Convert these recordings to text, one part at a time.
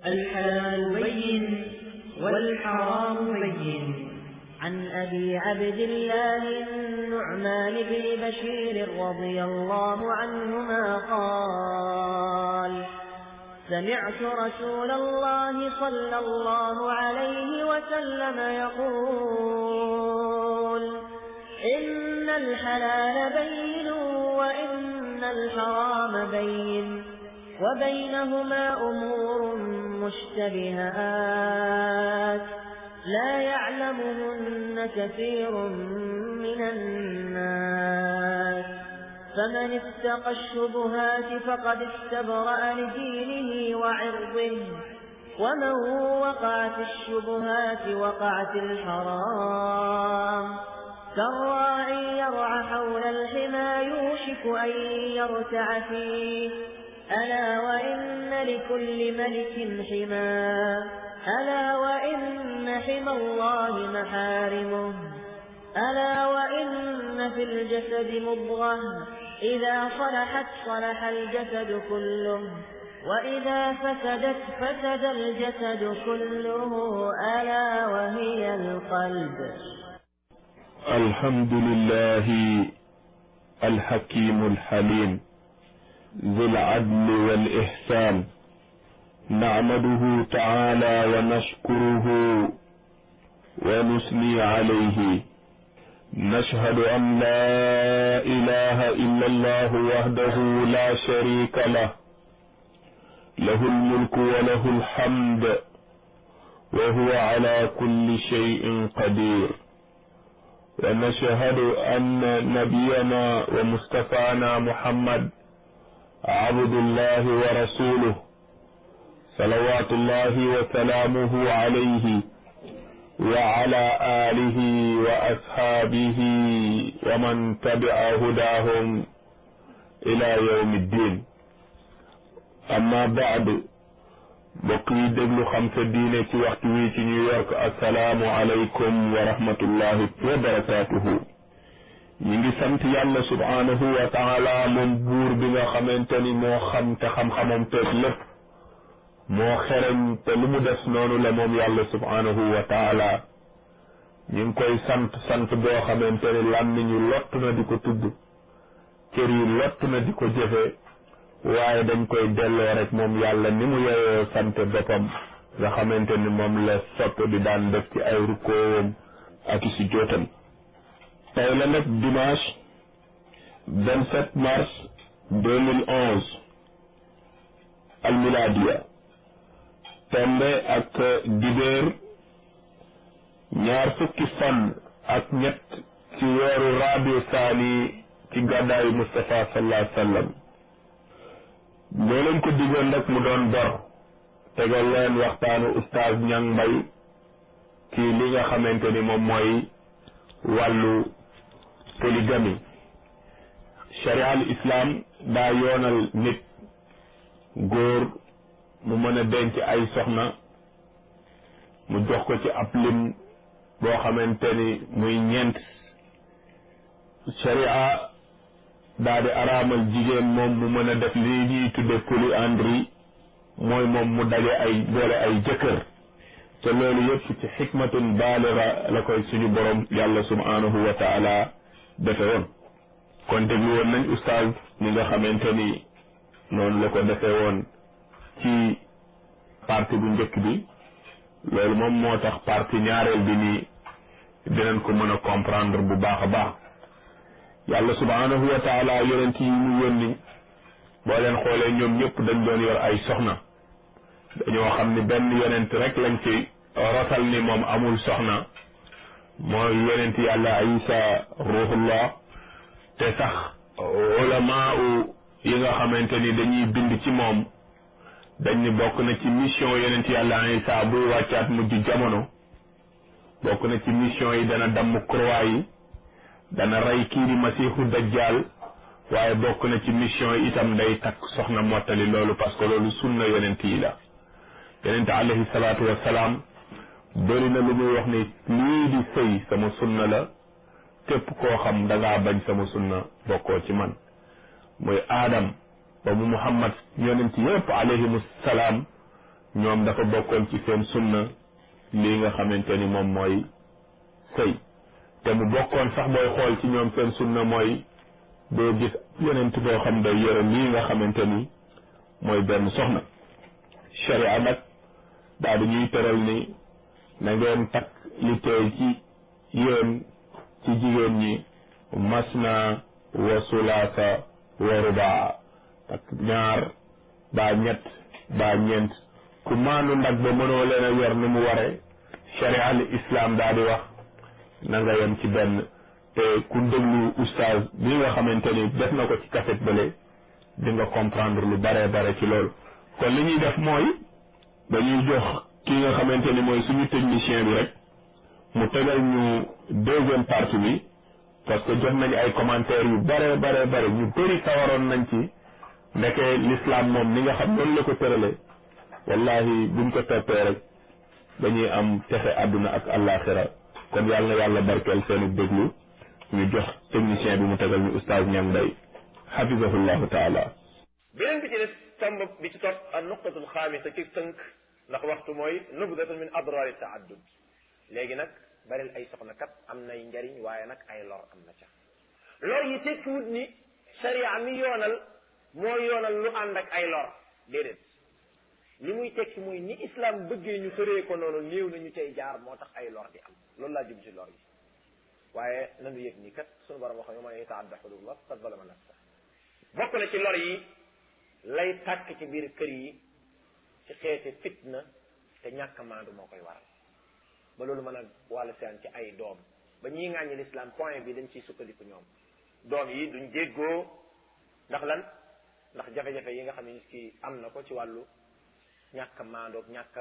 الحلال بين والحرام بين عن أبي عبد الله النعمان بن بشير رضي الله عنهما قال سمعت رسول الله صلى الله عليه وسلم يقول إن الحلال بين وإن الحرام بين وبينهما أمور مشتبهات لا يعلمهن كثير من الناس فمن اتقى الشبهات فقد استبرأ لدينه وعرضه ومن وقع في الشبهات وقع في الحرام كالراعي يرعى حول الحمى يوشك أن يرتع فيه ألا وإن لكل ملك حمى ألا وإن حمى الله محارمه ألا وإن في الجسد مضغة إذا صلحت صلح الجسد كله وإذا فسدت فسد الجسد كله ألا وهي القلب الحمد لله الحكيم الحليم ذو العدل والإحسان نعمده تعالى ونشكره ونثني عليه نشهد أن لا إله إلا الله وحده لا شريك له له الملك وله الحمد وهو على كل شيء قدير ونشهد أن نبينا ومصطفانا محمد عبد الله ورسوله صلوات الله وسلامه عليه وعلى آله وأصحابه ومن تبع هداهم إلى يوم الدين أما بعد mbokk yi déglu xam sa diine ci waxtu wi ci New York asalaamu aleykum wa rahmatullahi wa barakatuhu ñi ngi sant yàlla subhanahu wa taala moom buur bi nga xamante ni moo xam te xam-xamam teeg lépp moo xereñ te lu mu des noonu la moom yàlla subhanahu wa taala ñu ngi koy sant sant boo xamante ni làmmiñu lott na di ko tudd cër yi lott na di ko jëfe waaye dañ koy delloo rek moom yàlla ni mu yeyoo sant boppam nga xamante ni moom la sopp di daan def ci ay rukkoowam ak si jootam tey la nag dimanche vingt sept mars deux mille onze almiladiya tombe ak dibéer ñaar fukki fan ak ñett ci weeru rabiu saani ci gàddaayu Mustafa sallallahu alayhi wa sallam ñoo leen ko digoon nag mu doon bor tegal leen waxtaanu oustaz Ñang Mbay ci li nga xamante ni moom mooy wàllu polygamie sharia al islam daa yoonal nit góor mu mën a denc ay soxna mu jox ko ci ab lim boo xamante ni muy ñeent sharia daa di araamal jigéen moom mu mën a def li ñuy tudde polyandrie mooy moom mu daje ay boole ay jëkkër te loolu yëpp ci xikmatun baaliga la koy suñu borom yàlla subhanahu wa taala defe woon kon déglu woon nañ oustaz ni nga xamante ni noonu la ko defe woon ci partie bu njëkk bi loolu moom moo tax partie ñaareel bi nii dinañ ko mën a comprendre bu baax a baax yàlla subhanahu wa taala yonent yi mu yónni boo leen xoolee ñoom ñëpp dañ doon yor ay soxna dañoo xam ni benn yonent rek lañ ci rotal ni moom amul soxna mooy yonent yàlla isa ruhullah te sax ulama yi nga xamante ni dañuy bind ci moom dañ ni bokk na ci mission yonent yàlla isa buy wàccaat mujj jamono bokk na ci mission yi dana damm croix yi dana rey kii di masiixu dajjal waaye bokk na ci mission yi itam day takk soxna mottali loolu parce que loolu sunna yonent yi la yonent alayhi salaatu wassalaam bëri na lu muy wax ni lii di sëy sama sunna la képp koo xam da ngaa bañ sama sunna bokkoo ci man muy aadam ba mu muhammad yonent yépp alayhimu salaam ñoom dafa bokkoon ci seen sunna lii nga xamante ni moom mooy sëy te mu bokkoon sax booy xool ci ñoom seen sunna mooy doo gis yonent boo xam day yore lii nga xamante ni mooy benn soxna sharia nag daal di ñuy tëral ni na ngeen takk li teey ci yéen ci jigéen ñi masna wa sulaasa wa rubaa takk ñaar baa ñett baa ñeent ku maandu ndag ba mënoo leen a yor ni mu ware sharia al islam daal di wax na nga yem ci benn te ku déglu oustaz bi nga xamante ni def na ko ci cassette bële di nga comprendre lu bare bare ci loolu kon li ñuy def mooy dañuy jox ki nga xamante ni mooy suñu technicien bi rek mu tegal ñu deuxième partie bi parce que jot nañu ay commentaires yu bare bare bare ñu bëri sawaroon nañ ci ndeke l'islam moom ni nga xam noonu la ko tërale wallahi buñ ko toppee rek dañuy am texe àdduna ak àllaaxira kon yàlla na yàlla barkeel seeni déglu ñu jox technicien bi mu tegal ñu oustaz Niang Mbaye xafisahullahu taala beneen bi ci des tomb bi ci topp an nuqtatul xaamisa ci tënk ndax waxtu mooy nubdatun min adraari taaddud léegi nag baril ay soxna kat am nay njariñ waaye nag ay lor am na ca lor yi tekkiwut ni sharia mi yoonal moo yoonal lu ànd ak ay lor déedéet li muy tekki mooy ni islam bëggee ñu tëree ko noonu néew na ñu cay jaar moo tax ay lor di am loolu laa jub ci lor yi waaye nanu yëg ni kat sunu borom wax ne man yataadda xududullah faqad zalama nafsa bokk na ci lor yi lay tàkk ci biir kër yi ci xeeti fitna te ñàkk maandu moo koy waral ba loolu mën a wàllu seen ci ay doom ba ñii ŋàññi l'islam point bi dañ ciy sukkandiku ñoom doom yi duñ jéggoo ndax lan ndax jafe-jafe yi nga xam ne nit ki am na ko ci wàllu ñàkk maandoog ñàkk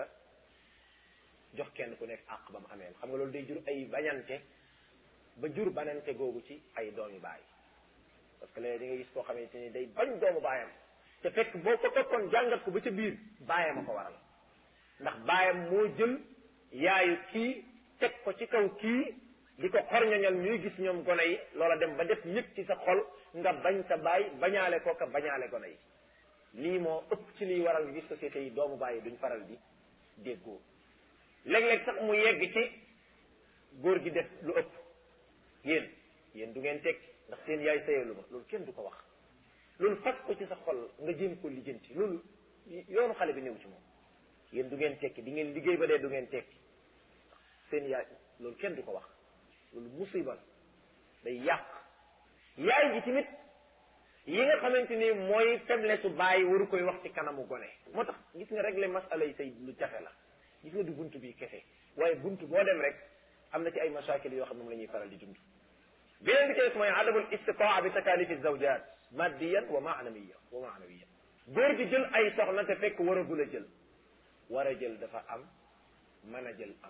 jox kenn ku nekk àq ba mu amee xam nga loolu day jur ay bañante ba jur banante googu ci ay doomi baay parce que léegi di nga gis koo xamante ni day bañ doomu baayam te fekk boo ko toppoon jàngat ko ba ca biir baayam a ko waral ndax baayam moo jël yaayu kii teg ko ci kaw kii di ko xorñoñal ñuy gis ñoom gone yi loola dem ba def yëg ci sa xol nga bañ sa baay bañaale ko ka bañaale gone yi lii moo ëpp ci liy waral nga gis société yi doomu baay yi duñ faral di déggoo léeg-léeg sax mu yegg ci góor gi def lu ëpp yéen yéen du ngeen tekki ndax seen yaay sayalu ma loolu kenn du ko wax loolu fas ko ci sa xol nga jéem ko lijjanti loolu yoonu xale bi néew ci moom yéen du ngeen tekki di ngeen liggéey ba dee du ngeen tekki seen yaay loolu kenn du ko wax loolu musiba day yàq yaay ji tamit yi nga xamante ni mooy faiblesse su bàyyi waru koy wax ci kanamu gone moo tax gis nga régler masala yi say lu jafe la gis nga du bunt bi kese waaye bunt boo dem rek am na ci ay mashakil yoo xam ne moom la ñuy faral di dund beneen bi ci des mooy adamul istitaa bi takalifi zawjat maddiyan wa maanawiyan wa maanawiyan góor gi jël ay soxna te fekk waragul a jël war a jël dafa am mën a jël am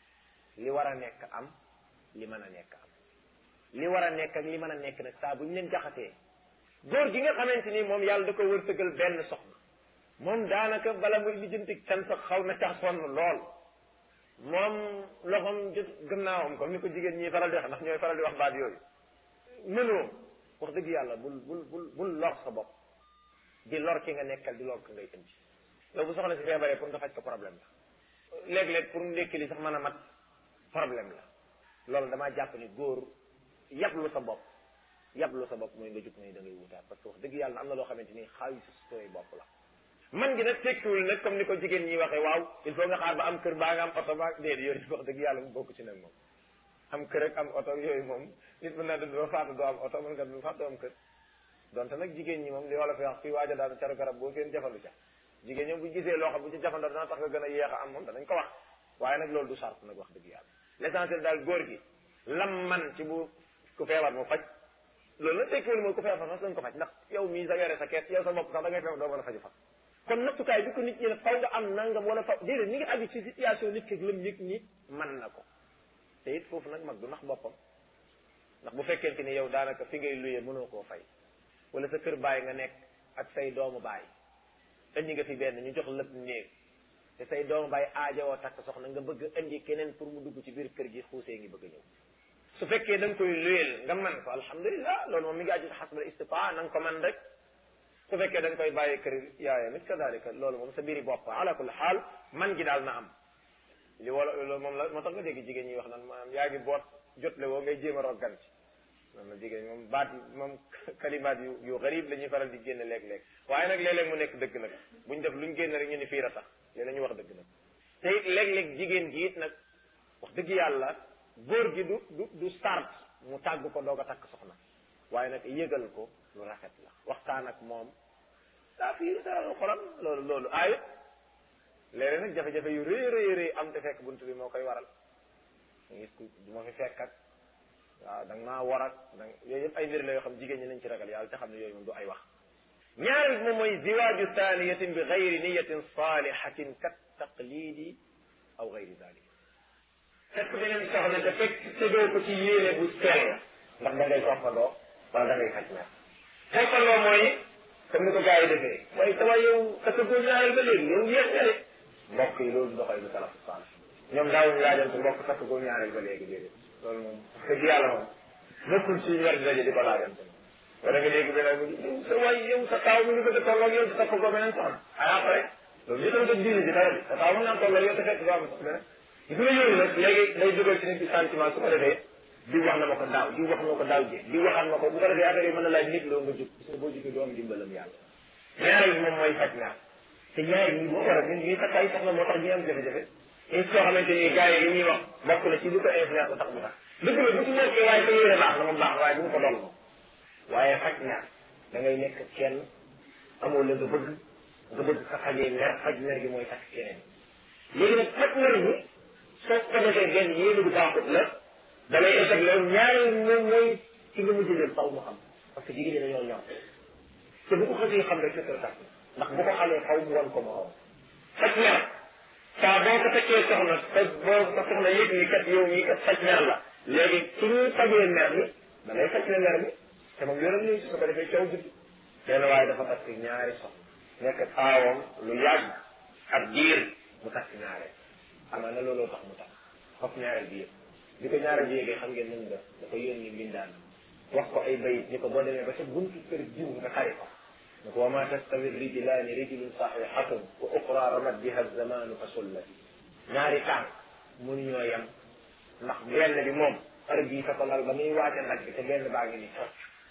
li war a nekk am li mën a nekk am li war a nekk ak li mën a nekk nag saa bu ñu leen jaxatee góor gi nga xamante ni moom yàlla da ko wërsëgal benn soxna moom daanaka bala muy lijjanti can sax xaw na cax sonn lool moom loxoom jot gannaawam comme ni ko jigéen ñi faral di wax ndax ñooy faral di wax baat yooyu mënoo wax dëgg yàlla bul bul bul bul lor sa bopp di lor ki nga nekkal di lor ki ngay indi yow bu soxla si feebaree pour nga faj ko problème la léeg-léeg pour ndekki li sax mën a mat problème la loolu damaa jàpp ni góor yablu sa bopp yablu sa bopp mooy nga jug ne da ngay wutaat parce que wax dëgg yàlla am na loo xamante ni xaalis sooy bopp la man gi nag tekkiwul nag comme ni ko jigéen ñi waxee waaw il faut nga xaar ba am kër baa nga am oto baa déedéet yooyu wax dëgg yàlla mu bokk ci nag moom am kër ak am oto yooyu moom nit mën naa doo faatu doo am oto mën nga du faatu doo am kër donte nag jigéen ñi moom li wala fi wax fii waaja daanu caru garab boo seen jafandu ca jigéen ñoom bu gisee loo xam bu ci jafandoo dana tax nga gën a yéex a am moom danañ ko wax waaye nag loolu du sart nag wax dëgg yàlla l'essentiel daal góor gi lam man ci bu ku feebar mu faj loolu nag tekkiwul mooy ku feebar fas dañ ko faj ndax yow mii sa yore sa kees yow sa bopp sax da ngay feebar doo mën a faju fas kon nattukaay bi ko nit ñi ne faw nga am nangam wala faw déedéet ni nga aju ci situation nit ki lam yëg ni man na ko te it foofu nag mag du nax boppam ndax bu fekkente ni yow daanaka fi ngay luyee mënoo koo fay wala sa kër baay nga nekk ak say doomu baay indi nga fi benn ñu jox lépp néeg te say doomu baay aajowoo takk soxna nga bëgg indi keneen pour mu dugg ci biir kër gi xuusee ngi bëgg a ñëw su fekkee da nga koy luyeel nga man ko alhamdulilah loolu moom mi ngi aju xasbal istipaa na nga ko man rek su fekkee dañ koy bàyyi kër yaayam it kadalika loolu moom sa biiri bopp ala kulli xaal man gi daal na am li wala loolu moom la moo tax nga dégg jigéen ñi wax naan maanaam yaa ngi boot jotle woo ngay jéem a roggan ci moom la jigéen ñi moom baat moom kalimaat yu yu garib la ñuy faral di génne léeg-léeg waaye nag léeg-léeg mu nekk dëgg nag buñ def luñ génne rek ñu ni fiir a tax léeg la ñu wax dëgg nag te it léeg-léeg jigéen gi it nag wax dëgg yàlla góor gi du du du sart mu tàgg ko doog a takk soxna waaye nag yëgal ko lu rafet la waxtaan ak moom daa fiir daa xolam loolu loolu aayut léeg-léeg nag jafe-jafe yu rëy rëy rëy am te fekk bunt bi moo koy waral gis ku du ma fi fekk ak waaw da nga maa war ak da yooyu yëpp ay mbir la yoo xam jigéen ñi nañ ci ragal yàlla te xam ne yooyu moom du ay wax ñaareel moom mooy ziwaaju thaniyatin bi gayri niyatin salihatin kat taqlidi aw gayri dalik fekk beneen soxna te fekk tëddoo ko ci yéene bu sell ndax da ngay toppandoo wala da ngay faj mer toppandoo mooy comme ni ko gars yi defee waaye sama yow sa góor ñaareel ba léegi yow yéex nga de mbokk yi loolu doxal bi salafu saalih ñoom daawuñu laajante mbokk takk góor ñaareel ba léegi déedéet loolu moom dëgg yàlla moom nekkul suñu war di daje di ko laajante wala nga léegi beneen bi yow sa waay yow sa taaw mi ngi bëgg a tolloog yow sa takk ko beneen soxna ay après loolu ñu tamit diine ji dara bi sa taaw mën naa tolloog yow te fekk doo am sax beneen gis nga yooyu nag léegi day dugal ci nit bi sentiment su ko defee di wax na ma ko daaw di wax na ko daaw ji di waxaan ma ko bu ko defee affaire yi mën na laaj nit loo nga jóg gis nga boo jógee doo am dimbalam yàlla ñaareel bi moom mooy faj naa te ñaar ñi boo war a ñun ñuy takk ay soxna moo tax ñuy am jafe-jafe et soo xamante ni gars yi li ñuy wax bokk na ci li ko influence ba tax mu tax dëgg la bu ci nekkee waaye sa yéene baax na moom baax waaye bu mu ko doon waaye faj ñaar da ngay nekk kenn amoo la nga bëgg nga bëgg sa fajee mer faj mer gi mooy takk keneen léegi nag faj mer gi soo ko defee benn yéene bu baaxut la da lay échec loolu ñaareel moom mooy ci nga mujj leen faw mu xam parce que jigéen ñi dañoo ñor te bu ko xasee xam rek c'est tax ndax bu ko xamee faw mu wan ko moo faj mer saa boo ko fekkee soxna te boo ko soxna yëg ni kat yow mii kat faj mer la léegi ci ñuy fajee mer mi da lay faj ne mer mi te moom yoonam ñuy su ko defee coow guddi benn waaye dafa takk ñaari soxna nekk aawam lu yàgg ab diir mu takk ñaareel amaa na looloo tax mu takk foofu ñaareel bi yëpp bi ko ñaareel bi yëgee xam ngeen nañ def da ko yónni mbindaan wax ko ay bayit ni ko boo demee ba sa buntu kër jiw nga xari ko ne ko wa ma tastawi rijlaani rijlun saxihatun wa uxra ramat biha zamanu fa sullati ñaari tànk mënuñoo yem ndax benn bi moom heure bii fa ko lal ba muy waate nag bi te benn baa ngi ni toog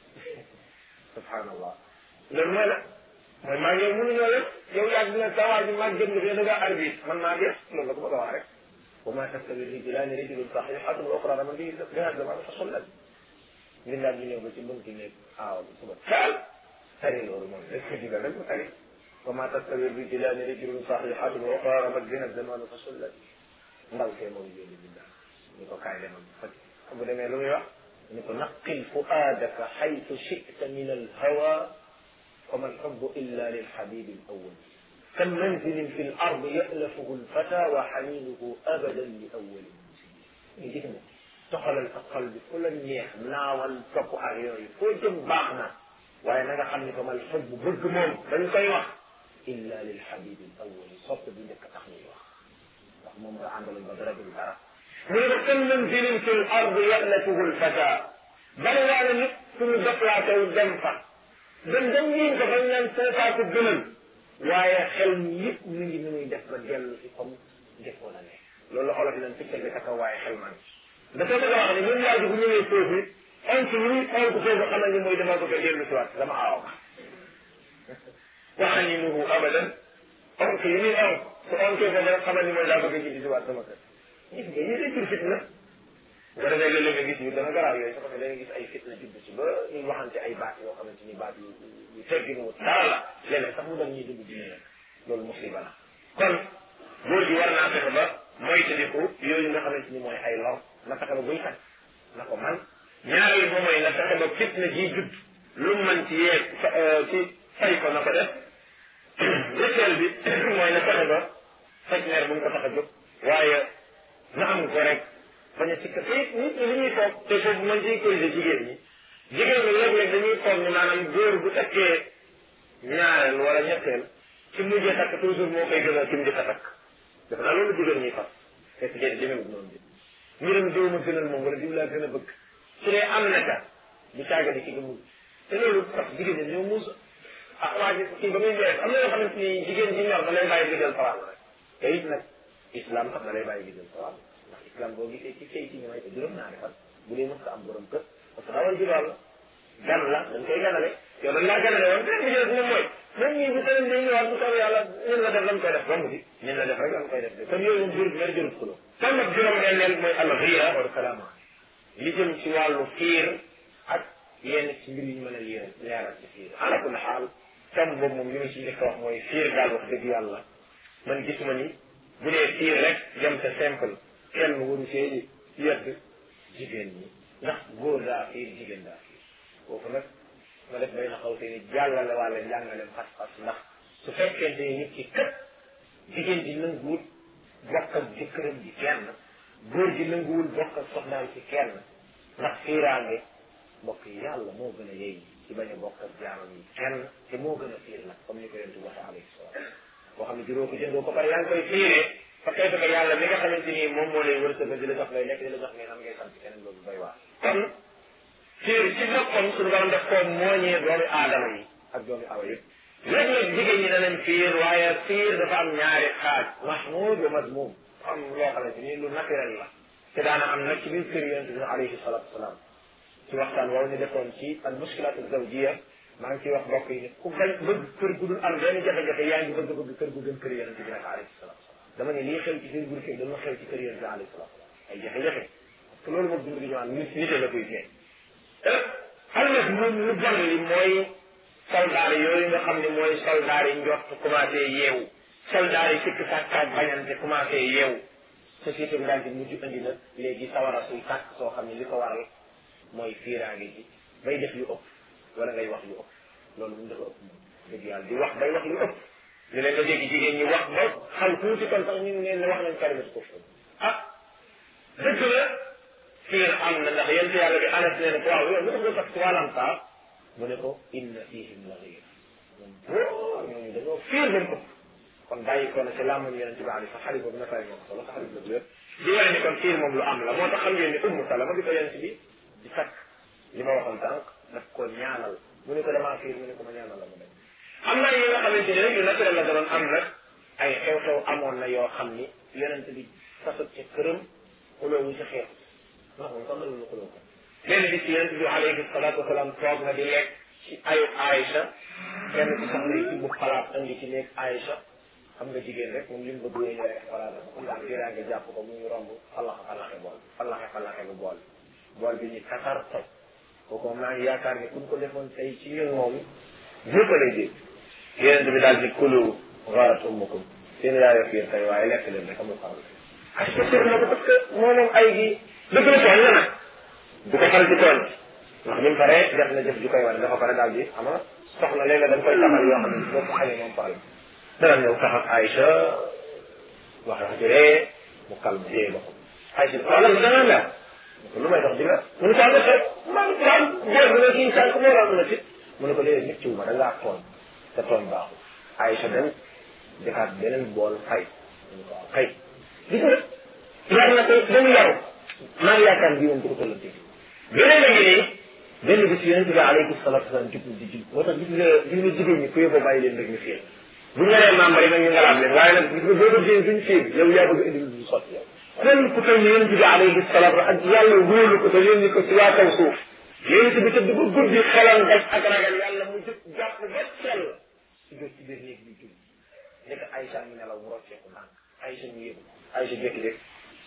subhanallah loolu mooy la mooy maa ngi yow mënuñoo yem yow yaa dina sa waa ji maa gën nga fi da ngaa arbitre man maa def loolu la ko bëgg a wax rek wa ma tastawi rijlaani rijlun saxihatun wa uxra ramat biha zamanu fa sullati mbindaat bi ñëw ba ci buntu nekk aaw bi suba taal tari loolu moom dañ ko digal rek mu tari wa ma tastawi rijlaani rijlun saxihatun wa uxra ramat biha zamanu fa sullat ndaw see moom yéeni mbindaat ni ko kaay demal faj bu demee lu muy wax ni ko naqil fuaadaka xaytu chita min alhawa wa ma alxubu illa lilxabibi alawal kam manzilin fi lard yalafuhu lfata wa xaninuhu abadan li awali ñu gis nga toxalal sa xol bi fu la neex naawal topp ak yooyu foo jëm baax na waaye na nga xam ni ko mal xol bu bëgg moom dañ koy wax illa lil xabib al awali sopp bi njëkk tax ñuy wax ndax moom nga àndaloon ba dara dul dara mu ne ko kam manzilin fi l ard ya'latuhu l fata bari waa na nit suñu déplacé wu dem fa dem dem ñiin ko bañ naan foofaa ko gënal waaye xel mi yëpp mi ngi ni muy def ba dellu si comme njëkkoon a nekk loolu la olof yi naan picc bi ka waaye xel man dafa bëgg a wax ne ñun waa ji bu ñëwee foofu onk yi muy onk foofu xamal ni mooy dama bëgg a dellu si waat dama aaw wax nañu nuhu abadan onk yi muy onk su onkee foofu rek xamal ni mooy daa bëgg a jiddi si waat sama kër gis nga yii day jur fitna bu ko defee léeg-léeg nga gis yu dana garaaw yooyu su ko defee da nga gis ay fitna judd si ba ñuy waxante ay baat yoo xamante ni baat yu yu teggin wut dara la léeg-léeg sax mu doon ñuy dugg dina nag loolu musiba la kon góor gi war naa fexe ba moytandiku yooyu nga xamante ni mooy ay lor na fexe ba buy faj na ko man ñaareel ba mooy na fexe ba fitna ji judd lu man ci yee ci fay ko na ko def ñetteel bi mooy na fexe ba faj meer bu mu ko tax a jóg waaye na am ko rek bañ a sikka te nit ñi li ñuy toog te foofu man ciy corriger jigéen ñi jigéen ñi léeg-léeg dañuy toog ni maanaam góor bu takkee ñaareel wala ñetteel ci mujjee takk toujours moo koy gën a ci njëkk a takk def naa loolu jigéen ñi fas fekk déedéet demeewul noonu bi mbiram diw ma gënal moom wala diw laa gën a bëgg su dee am na ca du caaga di ci nga mujj te loolu parce que jigéen ñi ñoo muus ah waa ji kii ba muy dee am na yoo xamante ni jigéen ji ñor da lay bàyyi gi jël sawal rek te it nag islam sax da lay bàyyi gi jël sawal ndax islam boo gisee ci sëy ci ñu may ko juróom ñaari fan bu dee mës am borom kër parce que dawal ji lool la gan la dañ koy ganale yow dañ laa ganale woon beneen bi ci des moom mooy même ñii bu tawee dañuy ñëwaat bu soobee yàlla ñun la def lan koy def romb bi ñun la def rek lan koy def de kon yooyu moom jurut mer jurut kulo kon nag juróom benneel mooy al ghira wal kalama li jëm ci wàllu fiir ak yenn ci mbir yi ñu mën a yéeral leeral ci fiir ala kulli xaal tam boobu moom li ma ci njëkk a wax mooy fiir daal wax dëgg yàlla man gisuma ni bu dee fiir rek jëm te simple kenn waru see yedd jigéen ñi ndax góor daa fiir jigéen daa fiir foofu nag ma def bay na xaw te ni jàllale wàlla njàngaleem pas-pas ndax su fekkente ni nit ki kët jigéen ji nanguwul bokk ak jëkkëram ji kenn góor gi nanguwul bokk ak soxnaam ci kenn ndax fiiraange mbokk yi yàlla moo gën a yey ci bañ a bokk ak jaamam yi kenn te moo gën a fiir nag comme ni ko yontu waxe alayhi salaam boo xam ne juróo ko jëndoo ko pare yaa ngi koy fiiree fa kay fekk yàlla mi nga xamante ni moom moo lay wërsëgal di la jox ngay lekk di la jox ngay am ngay sant keneen loolu doy waar kon fiir ci boppam suñu borom def koo mooñee doomi aadama yi ak doomi awa yëpp léeg-léeg jigéen ñi danañ fiir waaye fiir dafa am ñaari xaaj mahmud wa madmum am loo xamante ni lu naturel la te daana am nag ci biir kër yonente bi alayhi salatu wasalaam ci waxtaan woowu ñu defoon ci al muskilat zawjiya maa ngi ciy wax mbokk yi ne ku bañ bëgg kër gu dul am benn jafe-jafe yaa ngi bëgg bëgg kër gu gën kër yonente bi nag alayhi salatu wasalaam dama ne lii xew ci seen biir kër dama xew ci kër yonente bi alayhi salatu wasalaam ay jafe-jafe parce que loolu moom dund gi ñu naan nit nite la koy feeñ xam nag moom lu bon li mooy soldaar yooyu nga xam ne mooy soldaar yi njort commencé yeewu soldaar yi sikk sàkkaat bañante commencé yeewu société bi daal di mujj indi nag léegi sawara suy tàkk soo xam ne li ko waral mooy fiiraange ji bay def lu ëpp wala ngay wax lu ëpp loolu mu dafa ëpp moom dëgg yàlla di wax bay wax lu ëpp li leen nga dégg jigéen ñi wax ba xaw tuuti kon sax ñu ngi leen ne wax nañ kalimatu kufr ah dëgg la fiir am na ndax yent yàlla bi anas nee na ko waaw yow lu tax nga tax trois saa mu ne ko inna fihim la ghayr moom boo ñooñu dañoo fiir dañ ko kon bàyyi ko na ci làmmañ yonente bi ali sax xarit boobu na fay moo ko solo sax xarit boobu yëpp di wane ni kon fiir moom lu am la moo tax xam ngeen ni ummu salama bi ko yonente bi di takk li ma waxoon tànk daf ko ñaanal mu ne ko damaa fiir mu ne ko ma ñaanal la mu dem am na yi nga xamante ni rek yu naturel la doon am nag ay xew-xew amoon na yoo xam ni yonente bi fasut ci këram xuloowu ci xeex ndax moom sax mënuñu xuloo ko benn bis yonent bi alayhi salaatu wasalaam toog na di lekk ci ayu Aïcha kenn ci soxna yi ci bu xalaat andi ci néeg Aïcha xam nga jigéen rek moom li mu bëgg yooyu rek xalaat ndax fiiraa nga jàpp ko muy romb fallaxe fallaxe bool fallaxe fallaxe bu bool bool bi ñu kasar toj kooku maa ngi yaakaar ni kuñ ko defoon tey ci ñun moom ñëpp lay dégg yonent bi daal di kulu gaarat ummukum seen yaay fiir tey waaye lekk leen rek amul problème ak sir na ko parce que moo moom ay gi dëgg la tooñ la nag du ko faral di tooñ ndax bi mu paree def na jëf ju koy wane dafa pare daal di xam nga soxna léeg-léeg dañ koy taxal yoo xam ne boo ko xamee moom problème dana ñëw tax ak Aïcha wax wax ji ree mu calme téye ba ko Aïcha waaw lan da nga mer lu may dox di nga mu ne ko am xew man man góor bi nga kii sànq moo la mën a fit mu ne ko léegi nit ci wu ma da ngaa tooñ te tooñ baaxul Aïcha dem defaat beneen bool fay mu ne ko waaw kay gis nga yar na ko ba mu yaru maa ngi yaakaar bii moom du ko tollante beneen a ngi nii benn bis yonente bi alayhi salatu wasalam jub di jub moo tax gis nga gis nga jigéen ñi ku yóbboo bàyyi leen rek ñu fiir bu ñu nee membre yi nag ñu ngalaat leen waaye nag gis nga boo ko jigéen duñ fiir yow yaa bëgg indi lu sotti yow kon ku toll ni yonente bi alayhi salatu ak yàlla wóolu ko te yónni ko ci waa kaw suuf yonente bi tëdd ba guddi xelam daj ak ragal yàlla mu jëpp jàpp ba sell si jot ci biir néeg bi jub nekk Aïcha mi nelaw mu rocceeku ndànk Aïcha mu yëgu Aïcha jékki-jékki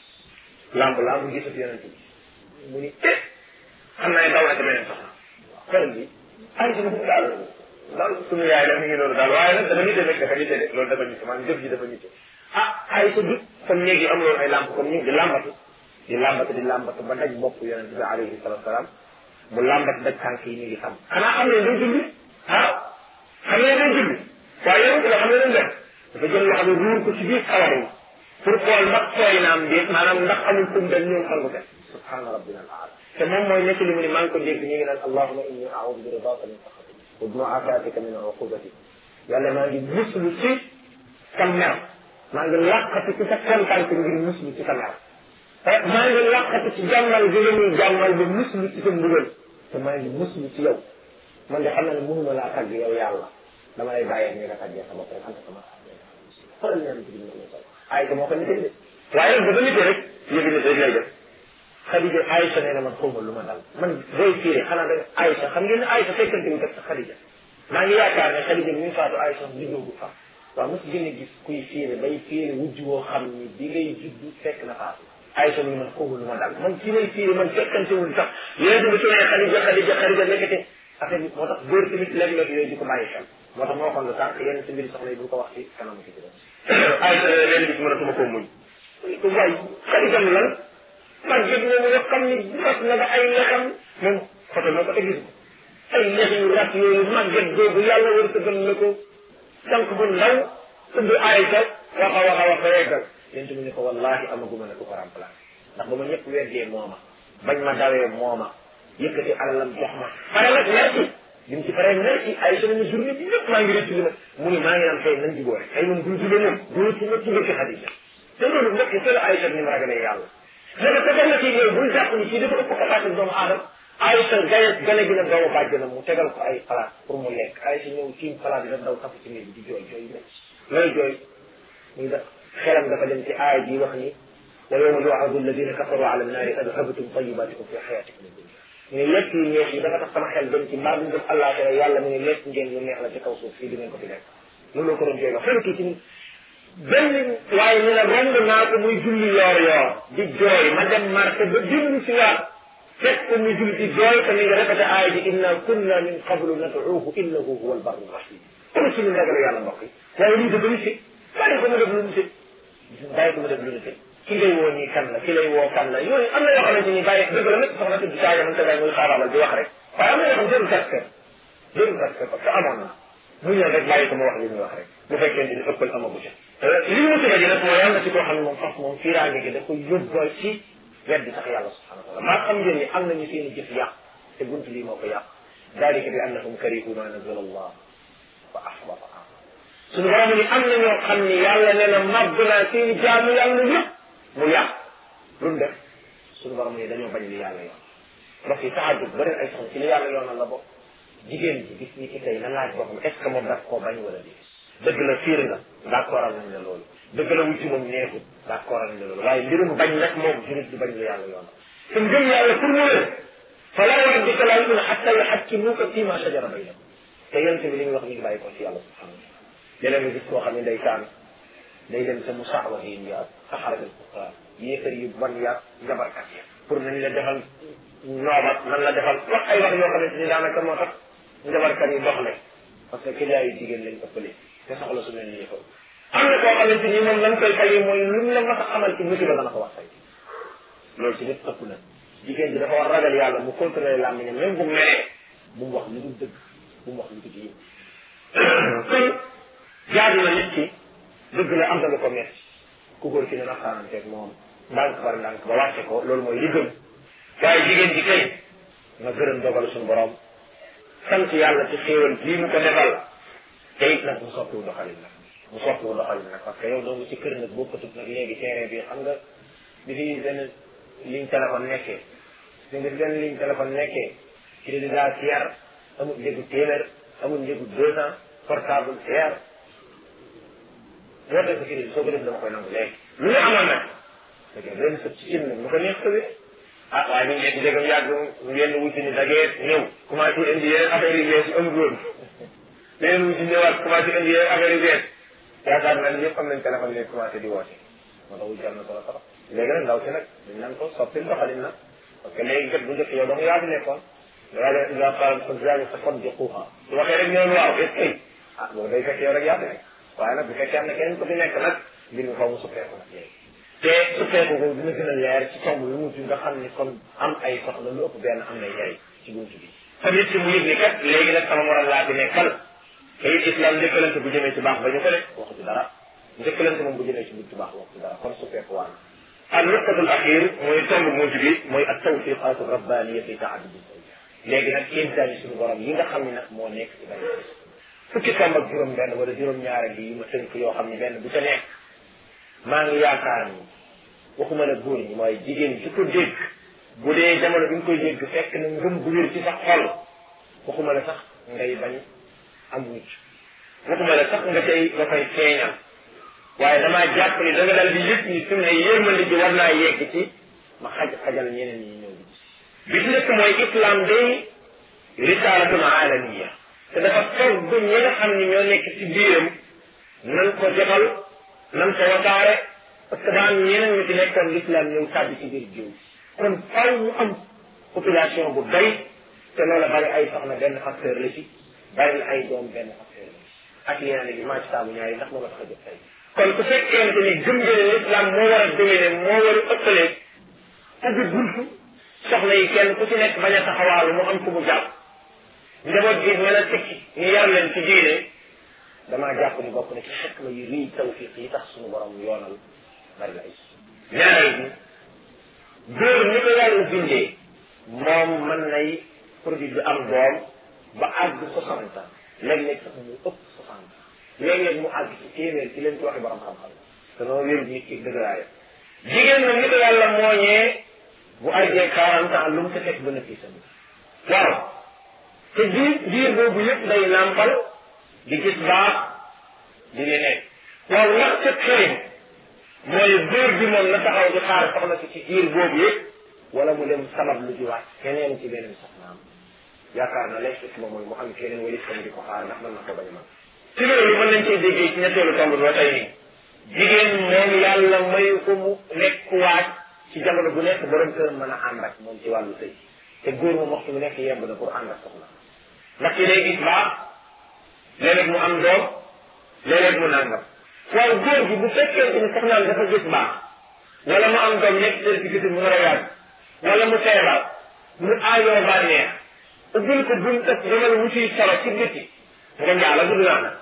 lamb lamb gisat yonent bi mu ni eh xam naa ne daw na ci beneen soxna xel bi ay si daal daal suñu yaay la mi ngi loolu daal waaye nag dafa nite rek dafa nite de loolu dafa nite maanaam jëf ji dafa nite ah ay sa dut comme néeg yi am loolu ay lamb comme ñu ngi di lambatu di lambatu di lambatu ba daj bopp yonent bi alayhi salatu salaam mu lambatu daj tànk yi ñu ngi xam xanaa xam ne day julli ah xam ne day julli waaye yonent la xam ne dañ def dafa jël loo xam ne ruur ko ci biir sawar yi pour xool ndax tooy naam déet maanaam ndax amul kum dem ñëw sangu te subhaana rabbina al aala te moom mooy nekk li mu ni maa ngi ko dégg ñu ngi naan allahuma inni audu bi ridaka min saxatik wa bi muafatika min uqubatik yàlla maa ngi muslu ci sa mer maa ngi làqati ci sa kontaan ngir muslu ci sa mer maa ngi làqati ci jàmmal bi la ñuy jàmmal ba muslu ci sa mbugal te maa ngi muslu ci yow man de xam na ne mënuma laa tagg yow yàlla dama lay bàyyee ñu nga tàggee sa bopp rek anta sama xoolal ñaan ci biir ay moo ko nitee de waaye nag ba nitee rek yëgi nit rek lay def Xadija Aïcha nee na man xawma lu ma dal man booy fiire xanaa da Aïcha xam ngeen ne Aïcha fekkante wu kat sa Xadija maa ngi yaakaar ne Xadija bi muy faatu Aïcha juddoogu fa waaw mos gën a gis kuy fiire bay fiire wujj woo xam ni bi ngay judd fekk na faatu Aïcha mu ne man xawma lu ma dal man ci may fiire man fekkante wul sax yéen bi su ne Xadija Xadija Xadija nekkate affaire bi moo tax góor tamit léeg-léeg yooyu di ko bàyyi xel moo tax moo xoon lu tànk yenn si mbiri soxna yi bu ko wax ci kanamu ci juróom Aïcha leen bis mënatuma koo muñ ko waay Xadija lan man jëg na nga xam ni rat na ba ay lexam moom photo moo ko te gis ko ay lex yu rat yooyu màgget googu yàlla war sa gën na ko sànq bu ndaw tudd Aïcha wax a wax a wax ba yeggal yéen mu ne ko wallahi amaguma ne ko ko remplacé ndax ba ma ñëpp weddee mooma bañ ma dawee mooma yëkkati alalam jox ma pare nag merci bi mu ci paree merci Aïcha nañu journée bi yëpp maa ngi rëcc li ma mu ne maa ngi naan tey nañ jubóo rek tey moom bul jubóo moom bul ci ma ci ci Xadija te loolu mbokk yi la Aïcha ni mu ragalee yàlla léegi te na ci ñëw bul jàpp ni kii dafa ëpp capacité doomu aadama Aïcha gane gane gi na doomu bàjjanam mu tegal ko ay palaat pour mu lekk Aïcha ñëw tiim palaat bi daf daw tafu ci néeg bi di jooy jooy yu métti looy jooy muy def xelam dafa dem ci aaya ji wax ni wa yawma yu'radu alladina kafaru ala annaari adhabtum tayyibatikum fi hayatikum dunya mu ne lekk yu neex yi dafa tax sama xel dem ci mbaa bu def àllaaxira yàlla mu ne lekk ngeen yu neex la ci kaw suuf fii di ngeen ko fi lekk loolu ko doon jooy wax xelu kii ci benn waaye ñu ne romb naa ko muy julli yoor yoor di jooy ma dem marché ba jënd si waat fekk ko muy julli di jooy te mi ngi répété aaya ji inna kunna min qablu nad'uuhu innahu huwa albarru rahim kon ci ñu ragalu yàlla mbokk yi waaye lii dafa nit bàyyi ko mu def lu nit bàyyi ko mu def lu nit ki ngay woo nii kan la ki lay woo kan la yooyu am na yoo xamante ni bàyyi dëgg la nag soxna tudd saaga man tagay muy xaabaabal di wax rek waaye am na yoo xam jërul tasker jërul tasker parce que amoon na mu ñëw rek bàyyi ko mu wax li muy wax rek bu fekkee ni ëppal amagu ci li mu tëjee nag mooy yàlla ci koo xam ne moom fas moom fiiraange gi da ko yóbbal ci weddi sax yàlla subhanahu wa taala maa xam ngeen ni am nañu seen i jëf yàq te bunt lii moo ko yàq dalika bi annahum karihu ma nazala allah fa ahbata suñu borom ni am na ñoo xam ni yàlla nee na màgg naa seen i jaamu yàlla yëpp mu yàq lu mu def suñu borom ni dañoo bañ li yàlla yoon ndox yi taxajub bëri ay soxna ci li yàlla yoonal la bokk jigéen ji bis ni ki tey na laaj boppam est ce que moom daf koo bañ wala déet dëgg la fiir nga d'accordal nañ la loolu dëgg la wuti moom neexut d'accordal nañ la loolu waaye mbirum bañ nag moom jurit du bañ la yàlla yoonal te ngëm yàlla pour mu wér fa laa rabbika laa yu'minuuna hattaa yuhakkimuuka fiimaa shajara baynahum te yonent bi li muy wax mi ngi bàyyi ko ci yàlla subhanahu wa taala léeg nga gis koo xam ne day taan day dem sa musaawahiin ya saxarat al kufaar yéefar yu bon ya njabarkat ya pour nañ la defal noobat nan la defal wax ay wax yoo xamante ni daanaka moo tax njabarkat yi doxle parce que client yu jigéen lañ ëppale te soxla su mel nii ko am na koo xamante ni moom lan koy fayee mooy lu la mas a xamal ci musiba dana ko wax fay loolu ci nit ëpp na jigéen bi dafa war ragal yàlla mu contrôler làmmiñam même bu meree bu mu wax lu dul dëgg bu mu wax lu dul yiw kon jaadu na nit ki dëgg la am na lu ko metti ku góor ki ne naxaananteeg moom ndànk par ndànk ba wàcce ko loolu mooy li gën waaye jigéen ji kay nga gërëm dogal suñu borom sant yàlla ci xéewal bii mu ko defal te it nag mu soppiwu doxalin nag mu soppiwu doxalin nag parce que yow doomu ci kër nag bokkatut nag léegi terrain bi xam nga bi fi benn ligne téléphone nekkee bi nga fi benn ligne téléphone nekkee crédit daal cher amul njëgu téeméer amul njëgu deux cent portable cher boo def ko crédit soo ko def dama koy nangu léegi lu ñu amoon nag da ngay benn sëb ci cin nag lu ko neex tëwee ah waaye ñu nekk jégam yàgg yenn wuti ni dageet ñëw commencé indi yeneen affaire yu bees yu amul woon leneen wuti ñëwaat commencé indi yeneen affaire yu bees yaakaar naa ne ñëpp am nañ téléphone léegi commencé di woote moo tax wuti am na solo trop léegi nag ndaw si nag dañ naan ko soppil doxalin nag parce que léegi kat bu njëkk yow dong yaa fi nekkoon yaa de yaa faral sa zaañu sa fon di xuuxa su waxee rek ñoom waaw est ce que ah boobu day fekk yow rek yaa fi nekk waaye nag bu fekkee am na keneen ko fi nekk nag mbir mi xaw mu suppeeku nag léegi te suppeeku ko dina gën a leer ci tomb lu mujj nga xam ni kon am ay soxla lu ëpp benn am na njariñ ci buntu bi tamit ci mu yëg ni kat léegi nag sama moral laa fi nekkal te it islam njëkkalante bu jëmee ci baax ba ñu ko def waxu ci dara njëkkalante moom bu jëmee ci buntu baax waxu ci dara kon suppeeku waan al nuqtatul axir mooy tomb mujj bi mooy ak tawfiqatu rabbaniya fi taadudi léegi nag kéemtaani suñu borom yi nga xam ne nag moo nekk ci bari fukki tomb ak juróom benn wala juróom ñaare bi yi ma tënk yoo xam ne benn bu ca nekk maa ngi yaakaar ni waxuma la góor ñi mooy jigéen ci ko dégg bu dee jamono bi nga koy dégg fekk na ngëm bu wér ci sa xol waxuma la sax ngay bañ am mucc waxuma la sax nga cay nga koy feeñal waaye damaa jàpp ni da nga dal di yëg ni su ne yërmande ji war naa yegg ci ma xaj xajal ñeneen ñi ñëw bi ci nekk mooy islam day risaalatun alamiya te dafa togg ñi nga xam ni ñoo nekk ci biiram nan ko jotal nan ko wasaare parce que daa am ñeneen ñu ci nekkoon l'islam ñëw tàbbi ci biir jiw kon faw mu am population bu doy te loola bari ay soxna benn facteur la ci bari ay doom benn facteur la ci ak yeneen gi maa ci taamu ñaari ndax moo la tax a jot tey kon ku fekkente ni gëm nga ne l'islam moo war a dominer moo war a ëppalee ubbi buntu soxna yi kenn ku ci nekk bañ a taxawaalu mu am ku mu jàpp njaboot gi mën a tekki ñu yar leen ci diine damaa jàpp ni bokk na ci xikma yu rëy tawfiq yi tax suñu borom yoonal bari la ay ñaareel bi góor ni ko yàlla bindee moom mën nay produit bi am doom ba àgg soixante ans léeg-léeg sax mu ëpp soixante ans léeg-léeg mu àgg ci téeméer ci leen ci waxi borom xam-xam te noonu wér nit ki dëgëraaya jigéen nag ni ko yàlla mooñee bu àggee quarante ans lu mu ko fekk bénéfice am waaw te biir biir boobu yëpp day nàmpal di gis baax di leneen waaw ndax ca xëy mooy góor bi moom na taxaw di xaar soxna si ci biir boobu yëpp wala mu dem sabab lu jiwaat keneen ci beneen soxnaam yaakaar na lay xikma mooy mu am keneen wala itam di ko xaar ndax mën na ko bañ a mën ci loolu mën nañ cee déggee ci ñetteelu tomb bi ba tey nii jigéen moom yàlla mayu ko mu nekk waaj ci jamono bu nekk borom kër mën a ànd ak moom ci wàllu sëy te góor moom waxtu bu nekk yemb na pour ànd ak soxna ndax ci day gis baax léeg-léeg mu am doom léeg-léeg mu nàngam waaye góor gi bu fekkente ni soxnaam dafa gis baax wala mu am doom nekk certificat mu war a yàgg wala mu feebar mu aajoo bànneex ubbil ko buñ tëb demal wuti solo ci biti nga njaala gudd naa nag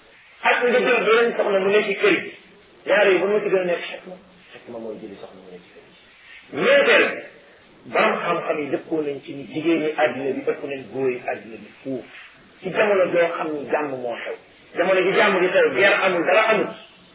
ak nga jël beneen soxna mu nekk ci kër gi ñaar yi ba ma ci gën a nekk xekma xekma mooy jëli soxna mu nekk ci kër gi ñeenteel borom xam-xam yi dëppoo nañ ci ni jigéen ñi àddina bi ëpp nañ góor yi àddina bi fuuf ci jamono joo xam ni jàmm moo xew jamono ji jàmm di xew guerre amul dara amul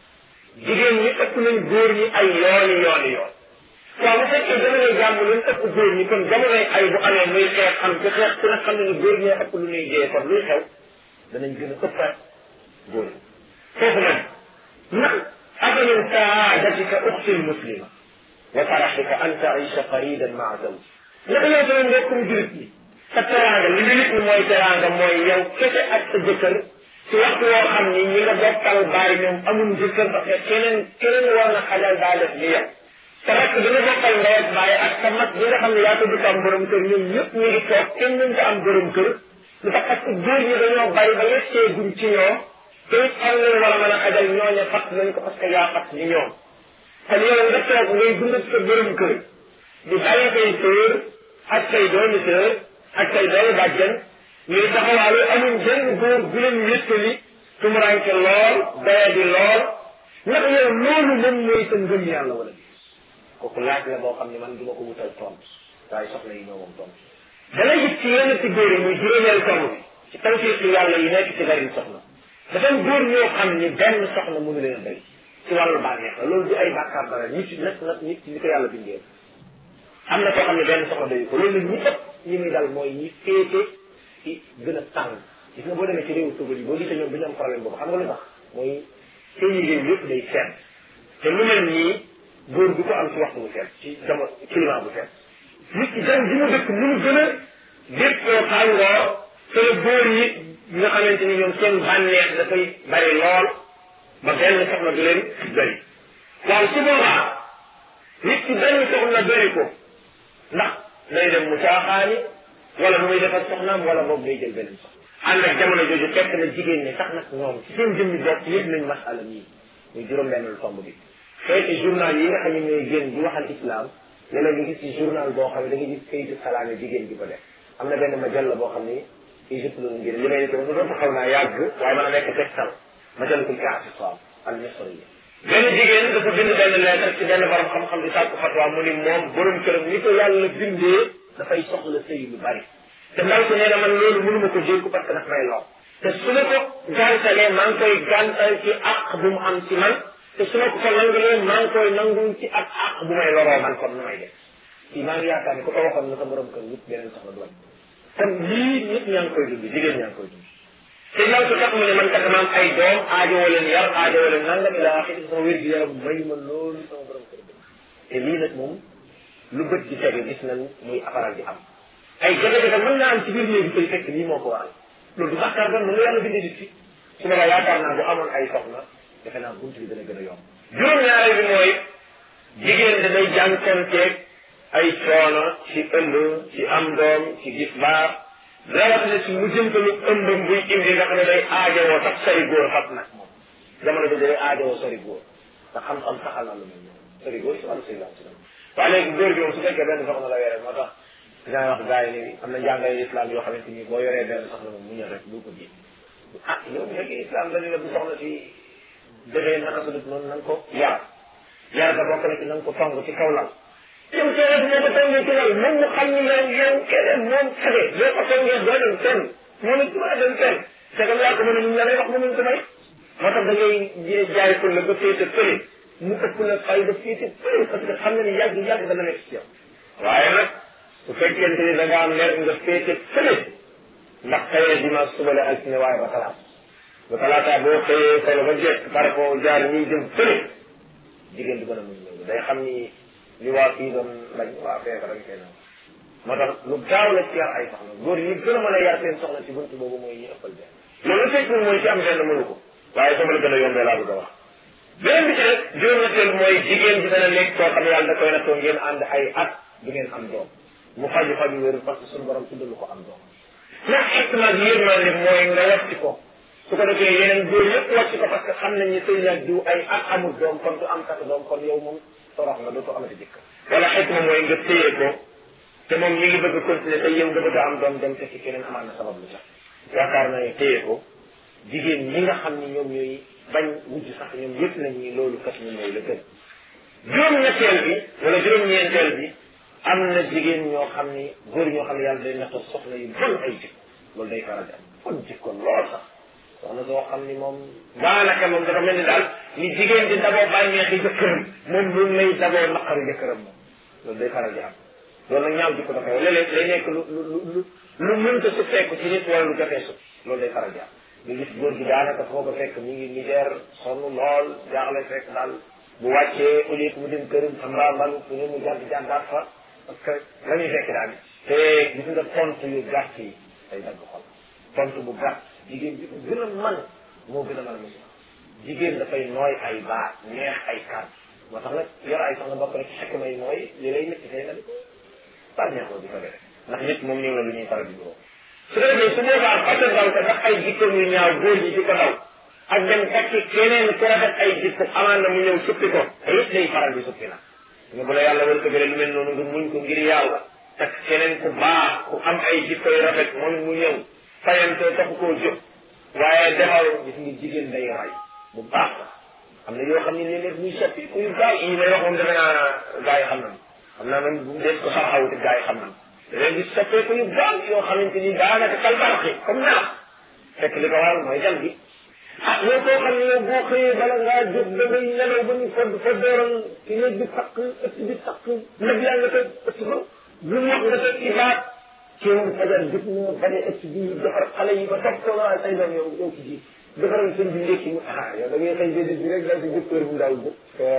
jigéen ñi ëpp nañ góor ñi ay yooni yooni yoon waaw bu fekkee jamonoy jàmm luñ ëpp góor ñi kon jamonoy ay bu amee muy xeex am ci xeex ku ne xam ne ni góor ñee ëpp lu ñuy dee kon luy xew danañ gën a ëppaat góor ñi foofu nag ndax aka min saadatika uxtil muslima wa faraxika an taisha faridan maa zawj ndax yow sama mbokkum julit ñi sa teraanga li nit ñi mooy teraanga mooy yow kese ak sa jëkkër ci waxtu woo xam ni ñi nga bokkal baay ñoom amul jëkkër parce que keneen keneen war na xajal daa def li yow te rek dina bokkal ndey ak baay ak sa mag ñi nga xam ne yaa ko dugg am borom kër ñoom ñëpp ñu ngi toog kenn ñu ko am borom kër lu tax parce que góor ñi dañoo bari ba yegsee guñ ci ñoom te it xam leen war a mën a xajal ñooñe fat nañ ko parce que yaa fat ni ñoom kon yow nga toog ngay dund ak sa borom kër di bàyyi say sœur ak say doomi sœur ak say doomi bàjjen ñuy taxawaalu amuñ benn góor bu leen wéttali tumuranke lool daya di lool ndax yow loolu moom mooy sa ngëm yàlla wala bi kooku laaj la boo xam ne man du ma ko wutal tontu waaye soxna yi ñoo moom tontu dana gis ci yenn ci góor yi muy juróomeel tomb bi ci tawfiq yàlla yi nekk ci bari soxna dafa am góor ñoo xam ni benn soxna mënu leen a bëri ci wàllu bànneex la loolu di ay bàkkaar dara nit nag nag nit ñi ko yàlla bindee am na koo xam ne benn soxna doyu ko loolu nag ñi ëpp ñi muy dal mooy ñi féete ci gën a tàng gis nga boo demee ci réewu tugal yi boo gisee ñoom dañu am problème boobu xam nga lu tax mooy seen réew yëpp day seet te lu mel nii góor du ko am ci waxtu bu seet ci jamono climat bu seet nit ki dem bi mu dëkk mu gën a déppoo tàngoor te la góor yi nga xamante ni ñoom seen bànneex dafay bari lool ba benn soxna du leen doy waaw su boobaa nit ki benn soxna doy ko ndax day dem mu caaxaani wala nu muy defar soxnaam wala boobu day jël beneen soxna ànd ak jamono jooju fekk na jigéen ñi sax nag ñoom ci seen jëmmi bopp yëpp nañ masala mii muy juróom benn lu tomb bi xeeti journal yi nga xam ne ñooy génn di waxal islam léeg-léeg nga gis ci journal boo xam ne da nga gis kayitu salaame jigéen di ko def am na benn majalla boo xam ni Égypte la ngir li may ne tamit doon xaw naa yàgg waaye mën a nekk tegtal majallatul i'tisam al misriya benn jigéen dafa bind benn lettre ci benn borom xam-xam di sàkku fatwa mu ni moom borom këram ni ko yàlla bindee dafay soxla sëy lu bari te ndaw si nee na man loolu mënuma ko jékku parce que daf may lor te su ma ko gàntalee maa ngi koy gàntal ci àq bu mu am ci man te su ma ko ko nangulee maa ngi koy nangul ci ak àq bu may loroo man kon nu may def kii maa ngi yaakaar ni ku ko waxoon na sa borom kër wut beneen soxla du kon lii nit ñaa ngi koy dund jigéen ñaa ngi koy dund te ndaw si kat mu ne man kat dama am ay doom aajowoo leen yar aajowoo leen nangam ila axiri sama wér gi yaram may ma loolu sama borom kër bi te lii nag moom lu bët di tege gis nañ muy faral di am ay jafe-jafe mën naa am ci biir néegi koy fekk lii moo ko waral loolu du bàkkaar doon lu yàlla bindee nit fi su ma yaakaar naa bu amoon ay soxna defe naa bunt bi dana gën a yomb juróom-ñaareel bi mooy jigéen da day jànkonteeg ay coono ci ëmb ci am doom ci gis baax rawatina ci mu jëntalu ëmbam buy indi nga xam ne day aajowoo sax sori góor fat nag moom jamono bi day aajowoo sori góor te xam-xam saxal na lu mel noonu sori góor si wàllu sëy la si waaye léegi góor gi moom su fekkee benn soxna la yore moo tax dinaa wax gars yi ni am na njàngale islam yoo xamante ni boo yoree benn soxna moom mu ñëw rek bul ko ji ah yow bu fekkee islam dañu la bu soxna si defee naka su dut noonu na nga ko yar yar ga bokk na ci na nga ko tong ci kaw lal yow soo def moo ko tongee ci lal moom mu xam ni yow yow keneen moom xale boo ko tongee doo dem fenn moom it maa dem fenn c'est que yaa ko mën a ñu la lay wax mënuñ ko may moo tax da ngay jaay ko la ba féete fële mu ëpp la fay ba féete fële parce que xam na ni yàgg yàgg dana nekk ci yow waaye nag su fekkente ni da nga am mer nga féete fële ndax xëyee dimanche suba la altine waaye ba talaata ba talaata boo xëyee solo ba jekk par rapport jaar ñiy jëm fële jigéen du gën a muñ loolu day xam ni li waa fii doon lañ waa fee ko dañ koy nangu moo tax lu gaaw la ci yar ay soxna góor ñi gën a mën a yar seen soxna ci buntu boobu mooy ñi ëppal benn loolu fekkul mooy ci am benn mënu ko waaye sama la gën a yombee laa bëgg a wax beneen bi ci rek juróom-ñetteel mooy jigéen bi dana nekk koo xam ne yàlla da koy nattoo ngeen ànd ay at du ngeen am doom mu faju faju wéru parce que suñu borom tuddalu ko am doom ndax xikma bi yërmande mooy nga wàcc ko su ko defee yeneen góor yëpp wàcc ko parce que xam nañ ne sëy nag diw ay at amul doom kon du am takk doom kon yow moom torox nga dootoo amati jëkk wala xikma mooy nga téye ko te moom mi ngi bëgg a continuer te yow nga bëgg a am doom dem fekk keneen amaat na sabab lu sax yaakaar naa ne téye ko jigéen ñi nga xam ni ñoom ñooy bañ wujj sax ñoom yëpp nañ ni loolu kat ñu mooy la gën juróom-ñetteel bi wala juróom-ñeenteel bi am na jigéen ñoo xam ni góor ñoo xam ne yàlla day nattoo soxna yu bon ay jikko loolu day faral di am bon jikko lool sax soxna soo xam ni moom daanaka moom dafa mel ni daal ni jigéen di daboo bànneexi jëkkëram moom loolu lay daboo naqaru jëkkëram moom loolu day faral di am loolu nag ñaaw jikko dafa léeg-léeg day nekk lu lu lu lu mënta su fekk ci nit wala lu jafee su loolu day faral di am nga gis góor gi daanaka foo ko fekk mi ngi misère sonn lool jaaxle fekk daal bu wàccee au lieu que mu dem këram fa mbaambalu fu ne mu jàdd jàddaat fa parce que la ñuy fekk daal te gis nga tontu yu gàtt yi day dagg xol tontu bu gàtt jigéen bi ko gën a mën moo gën a mën a musi jigéen dafay nooy ay baat neex ay kàddu moo tax nag yor ay soxna bokk rek xekk may mooy li lay métti tey nga di ko bànneexoo di ko def ndax nit moom ñëw la lu ñuy faral di boo su ko defee su boobaa fàttal ko ndax ay jikko yu ñaaw góor ñi di ko daw ak dem takki keneen ku rafet ay jikko amaan na mu ñëw suppi ko te it day faral di suppi nag nga bu la yàlla war ko lu mel noonu nga muñ ko ngir yàlla tak keneen ku baax ku am ay jikko yu rafet moom mu ñëw fayantoo taxu koo jóg waaye defal gis nga jigéen day ray bu baax la am na yoo xam ne léeg-léeg muy soppi ku yu gaaw yi may wax moom defe naa gaa yi xam nañ xam naa man bu dees ko xaw-xaw te gaa yi xam nañ léegi gis soppeeku yu gaaw yoo xamante ni daanaka kal barxi comme nelax fekk li ko waral mooy jal bi ah yow koo xam ne yow boo xëyee bala ngaa jóg da ngay nelaw ba ñu fodd fa dooral ci néeg bi takk ëtt bi takk ndab yaa nga tëj ëtt ba lu mu wax nga tëj ci baat ci moom fajar jot na bane ëtt bi defar xale yi ba topp ko waaye say doom yow yow ci ji defaral sëñ bi ndékki mu ah yow da ngay xëy béddi bi rek daal di jóg heure bu ndaw bu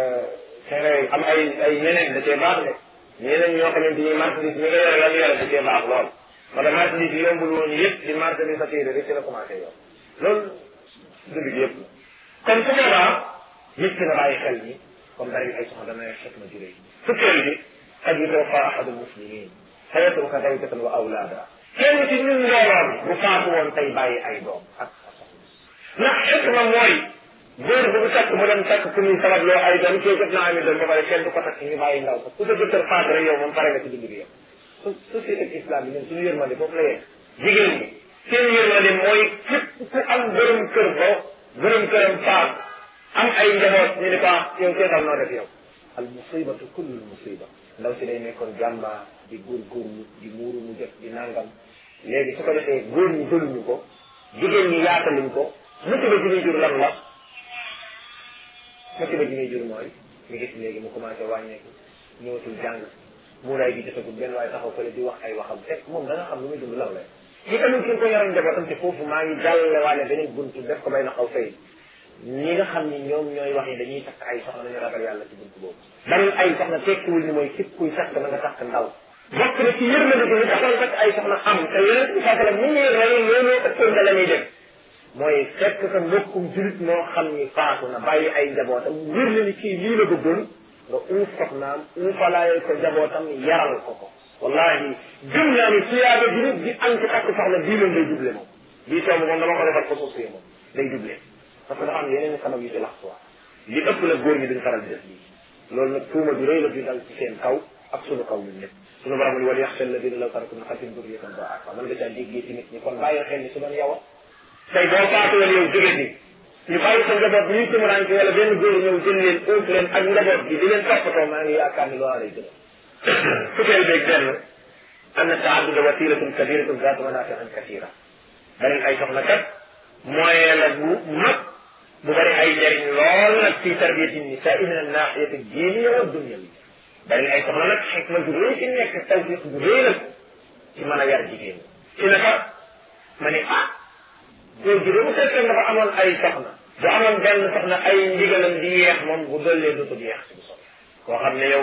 xëy am ay ay ñeneen da cee baax de ñeneen ñoo xamante ni marchandise mi nga yore la ñu yore da cee baax lool moo tax marchandise yi yombul woon yëpp di marchandise sa téere rek ci la commencé yow loolu dund gi yëpp kon su boobaa nit ki na bàyyi xel ni comme bari ay soxna dana xet ma juree fukkeel bi qad yutawaffa ahadu muslimin fa yatruka zawjatan wa awlaada kenn ci ñun mbooloon bu faatu woon tey bàyyi ay doom ak ndax xet ma mooy góor bu bu takk mu dem takk ku ñuy sabab loo ay doom kii jot naa ami doom ba pare kenn du ko takk ñu bàyyi ndaw ko ku sa jëkkër faatu rek yow moom pare nga ci dund gi yow société islam bi ñun suñu yërmande foofu la yegg jigéen ñi seen yërmande mooy képp ku am borom kër ba borom këram faat am ay njaboot ñu ne ko yow seetal noo def yow al musibatu kullu musiba ndaw si day nekkoon jàmbaar di góorgóorlu di muuru mu jot di nangam léegi su ko defee góor ñi jëluñu ko jigéen ñi yaataluñ ko musiba ji muy jur lan la musiba ji muy jur mooy nga gis léegi mu commencé wàññeeku ñëwatul jàng muuraay gi jotagul benn waaye taxaw fële di wax ay waxam fekk moom da nga xam lu muy dund lan la ñi tamit ki nga ko yoroon njabootam te foofu maa ngi jàllale waale beneen buntu def ko bay na xaw fay ñi nga xam ni ñoom ñooy wax ni dañuy takk ay soxna dañu ragal yàlla ci buntu boobu bari ay soxna tekkiwul ni mooy képp kuy takk na nga takk ndaw bokk na ci yërmande bi ñu taxoon takk ay soxna am te yeneen bi saa ni ñuy rey loolu ëppoon nga la ñuy def mooy fekk sa mbokkum julit moo xam ni faatu na bàyyi ay njabootam wér na ni kii lii la bëggoon nga uuf soxnaam uufalaayal ko njabootam yaral ko ko wallahi gëm naa ni tuyaaba bi nit di am ci takk soxna bii moom day doublé moom bii tomb moom dama ko defal ko suuf moom day doublé parce que dafa am yeneen sabab yu ci lax quoi li ëpp la góor ñi duñ faral di def lii loolu nag tuuma du rëy la bi dal ci seen kaw ak sunu kaw ñun ñëpp sunu borom ni wala yaxsha alladina law taraku min xalfihim durriyatan da'afa man nga caa déggee ci nit ñi kon bàyyi xel ni su doon yow tey boo faatuwoon yow jóge fi ñu bàyyi sa njaboot bi ñuy tumuraanke wala benn góor ñëw jël leen uuf leen ak njaboot bi di leen toppatoo maa ngi yaakaar ni loolu lay gën fukkeel beeg benn anna taadduda wasilatun kabiratun zaatu manaafi'in kasira bari ay soxna kat moyen la bu mag bu bari ay njëriñ lool nag fi tarbiyati nisaa min an-naaxiyati diiniya wa dunyawi bari ay soxna nag xikma bu rëy ci nekk tawfiq bu rëy nag ci mën a yar jigéen ci naka ma ne ah góor gi de bu fekkee dafa amoon ay soxna bu amoon benn soxna ay ndigalam di yeex moom bu dollee dootul yeex ci bu soxla koo xam ne yow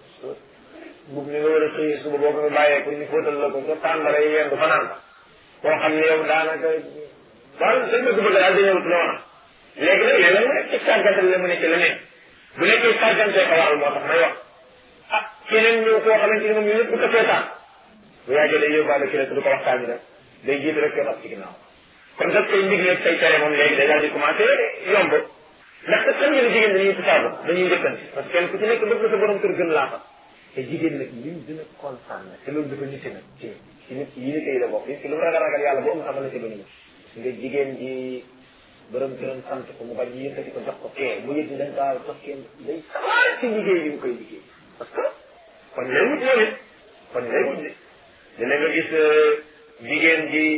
bub ni nga war a xëyee suba boo ko bàyyee pour ñu fóotal la ko sa tàmbara yi yendu fanaan fa koo xam ne yow daanaka daal sa bëgg bëgg daal dañëwut noona léegi nag léeg-léeg mu nekk ci sàggante la mu nekk leneen bu nekkee sàggante ko waral moo tax may wax ah keneen ñëw koo xamante ni moom ñu ñëpp du ko seetaan bu yàggee day yóbbaale ki rek du ko waxtaan rek day jiitu rek yoon ak ci ginnaaw kon daf koy ndigle say tere moom léegi day daal di commencé yomb ndax te xam ngeen jigéen dañuy tusaabu dañuy njëkkante parce que kenn ku ci nekk bëgg na sa borom kër gën laa fa te jigéen nag lim dina kontaan nag te loolu dafa nite nag ci ci nit yi nit yi la bokk ci lu mu ragal ragal yàlla boo am sax mën na ci bañu nga jigéen ji borom këram sant ko mu bañ yëkkati ko jox ko kee mu yëg ni dañ kaa jox kenn day sawar ci liggéey bi mu koy liggéey parce que kon lay wut moom it kon lay wut de dina nga gis jigéen ji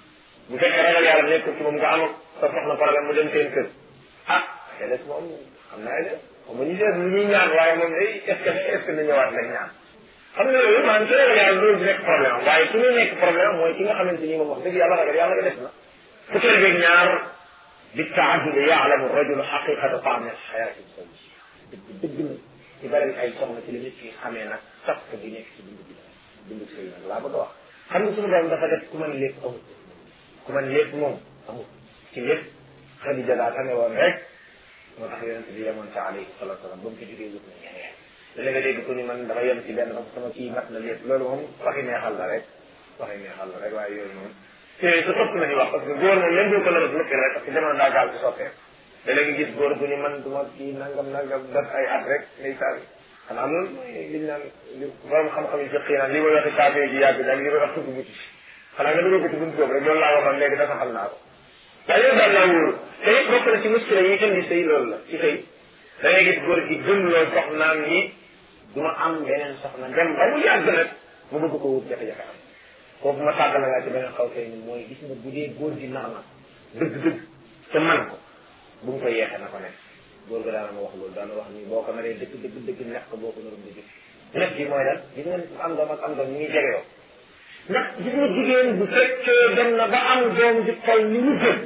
bu fekkee ragal yàlla nekkul ci moom nga am sa soxna problème mu dem seen kër ah te des moom xam naa ne xam nga ñu seet lu ñuy ñaan waaye moom day est ce que est ce que na ñëwaat lay ñaan xam nga loolu maanaam su ragal yàlla loolu di nekk problème am waaye su ñu nekk problème mooy ki nga xamante ni moom wax dëgg yàlla ragal yàlla nga def na fukkeel beeg ñaar bi taajud yaalamu rajulu xaqiqata taami xayaati zawj dëgg dëgg na ci bari ay soxna ci la nit ki xamee nag sax bi nekk ci dund bi dund sëy nag laa bëgg a wax xam nga suñu borom dafa def ku mën lépp amul ku mën lépp moom amul ci lépp Xadija daa tane woon rek moo tax yonente bi yemoon ca alayhi salatu wasalam ba mu ci jógee wut na ñeneen da nga dégg ko ni man dafa yem ci benn parce que sama kii mat na lépp loolu moom waxi neexal la rek waxi neexal la rek waaye yooyu moom te sa topp nañu wax parce que góor moom même boo ko la def lëkk rek parce que jamono daa gaaw ci soppeeku da léegi gis góor gu ni man du ma kii nangam nangam def ay at rek ndeysaan xanaa loolu mooy liñ naan li borom xam-xam yi jëqii naan li may waxi saafee ji yàgg daal li may wax tudd bu ci xanaa nga dugal ko ci buntu boobu rek loolu laa waxoon léegi dafa xam naa ko waaye loolu daal laa wóoru te it bokk na ci muskila yi indi sëy loolu la ci sëy da ngay gis góor gi gëm loo soxnaam ni du ma am beneen soxna dem ba mu yàgg nag mu bëgg ko wut jafe-jafe am foofu ma tàggal laa ci beneen xaw sëy ni mooy gis nga bu dee góor gi nar na dëgg-dëgg te man ko bu mu ko yeexee na ko nekk góor ga daana ma wax loolu daana wax ni boo ko naree dëgg dëgg dëgg nekk ko boo ko narum di jëf nekk gi mooy lan gis nga am doom ak am doom ñu ngi jege yoo ndax gis nga jigéen bu fekkee dem na ba am doom di toll ni mu jëm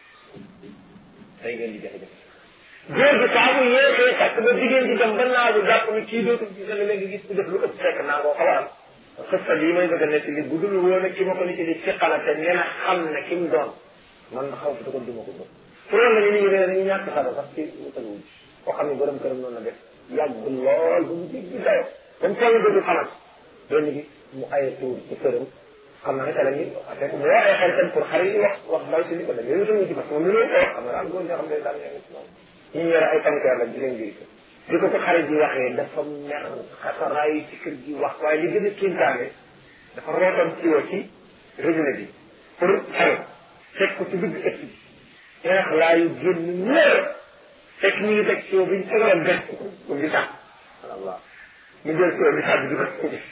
day ngeen di jafe-jafe góor gi saa bu yéexee takk ba jigéen di dem ba naagu jàpp ni kii dootul gis nga léegi gis ku def lu ëpp fekk naa koo xaw a am xësta lii may bëgg a nekk li bu dul woon ak ki ma ko nit di fiqala te nee na xam ne ki mu doon man xaw fi ko duma ko bëgg pour la ñu nit ñi dañu ñàkk xara sax ci wutaluwuñ koo xam ne borom këram noonu la def yàgg lool ba mu jéggi dayo comme toll dootul xamal benn gi mu aye tuur ci këram xam na ne te la ñuy fekk mu woo ay xaritam pour xarit yi wax wax ndaw si ni ko da ngay wutal ci parce que moom mi loolu ko wax xam nga daal góor ñoo xam ne daal ñoo ngi ci moom ñu yore ay tankeer la di leen biir bi ko ko xarit yi waxee dafa mer xasaraay ci kër gi wax waaye li gën a kéntaane dafa rootoon ci wa ci robinet bi pour xarit fekk ko ci digg ëtt bi xeex laayu génn ñëw fekk ñu ngi teg soo biñ tegoon benn ko ngi tax allah mu jël soo bi tàbbi di ko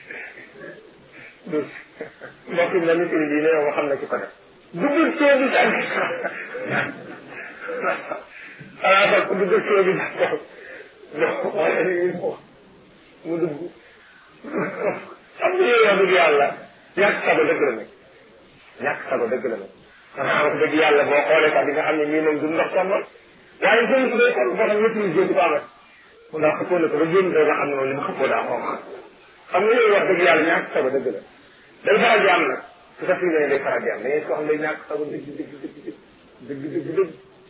dus mbokk mi la nit yi ne yow xam na ci ko def duggul soo bi tàbbi xanaa sax ku duggul soo bi tàbbi wala ni mu dugg xam nga yow wax dëgg yàlla yàgg saba dëgg la nag ñàkk sago dëgg la nag xanaa wax dëgg yàlla boo xoolee sax di nga xam ne ñii moom du ndox sonn waaye jënd su dee kon boo xam maîtrise du ko amat mu ndax xëppoo na ko ba génn nga xam ne moom li mu xëppoo daa xonq xam nga yooyu wax dëgg yàlla ñàkk sago dëgg la day faral di am nag su sa fii day faral di am da ngay ko xam day ñàkk sago dëgg dëgg dëgg dëgg dëgg dëgg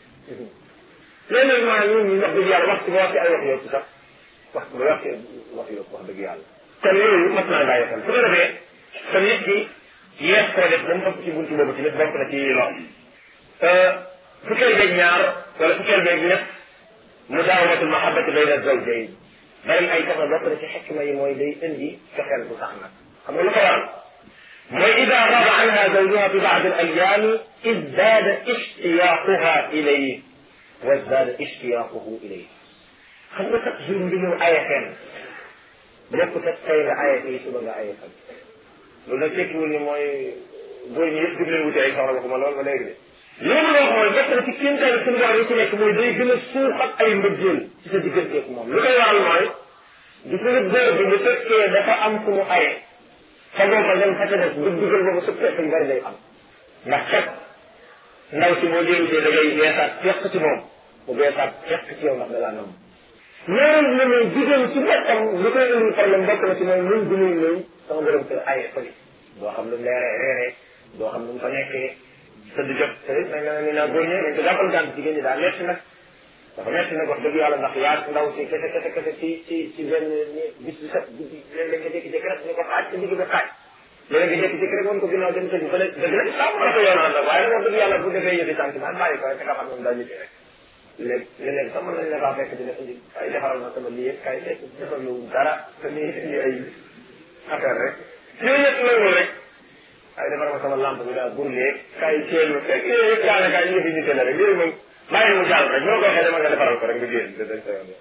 léegi nag maanaam ñun ñu wax dëgg yàlla waxtu ba waxee ay wax yëpp sax waxtu ba waxee wax yëpp wax dëgg yàlla kon yooyu mat naa bàyyi xel su ko defee te nit ki yees koo def ba mu ëpp ci buntu boobu tamit bokk na ci lor fukkeel beeg ñaar wala fukkeel beeg ñett mudaawamatul mahabbati bayna zawjayn bari ay soxna bokk na ci xikma yi mooy day indi fexeel bu sax nag xam nga lu ko waral mooy ida raba anha zawjuha fi baad al ayami izdaada ishtiyaquha ilayhi wa izdaada ishtiyaquhu ilayhi xam nga sax jour bi ñëw aye fenn bokkut ak tey nga aye fii suba nga aye fan loolu nag tekkiwul ni mooy góor ñi yëpp jug leen wuti ay soxla waxuma loolu ba léegi de loolu loo mooy bokk na ci kéemtaan suñu borom yi ci nekk mooy day gën a suuxat ay mbëggeel ci sa digganteeg moom lu koy waral mooy gis nga góor bi bu fekkee dafa am fu mu aye fagoo ko dem fa ca des bu dugal boobu su fekk yu bari day am ndax kat ndaw si boo jëlutee da ngay beesaat fekk ci moom mu beesaat fekk ci yow ndax da laa nam ñaareel bi mooy jigéen ci boppam li koy indil problème bokk na ci mooy mun bi muy ñëw sama borom kër aye fële doo xam lu mu leeree reeree doo xam lu mu fa nekkee tëdd jot te nag na ni naa góor ñi dañ ko jàppal gànt jigéen ñi daa metti nag dafa metti nag wax dëgg yàlla ndax yaa ndaw si kese kese kese ci ci ci benn bis bi set guddi léeg-léeg nga jékki-jékki rek ni ko xaaj ci digg bi xaaj léeg-léeg nga jékki-jékki rek woon ko ginnaaw dem tëdd fële dëgg la saa mën a ko yoonal nag waaye nag wax dëgg yàlla bu defee yëfi sentiment bàyyi ko rek nga xam ne daa ñibbi rek léegi léeg-léeg sax mën nañ la faa fekk dina indi kay defaral ma sama lii kay fekk defal lu dara te ni indi ay affaire rek yooyu yëpp nangul rek ay defar ma sama lampe bi daal burlee kay teel ma fekk yooyu yëpp daanaka ay yëfi nite la rek yooyu moom bàyyi mu jàll rek ñoo ko waxee dama nga defaral ko rek nga génn dañ sa yoon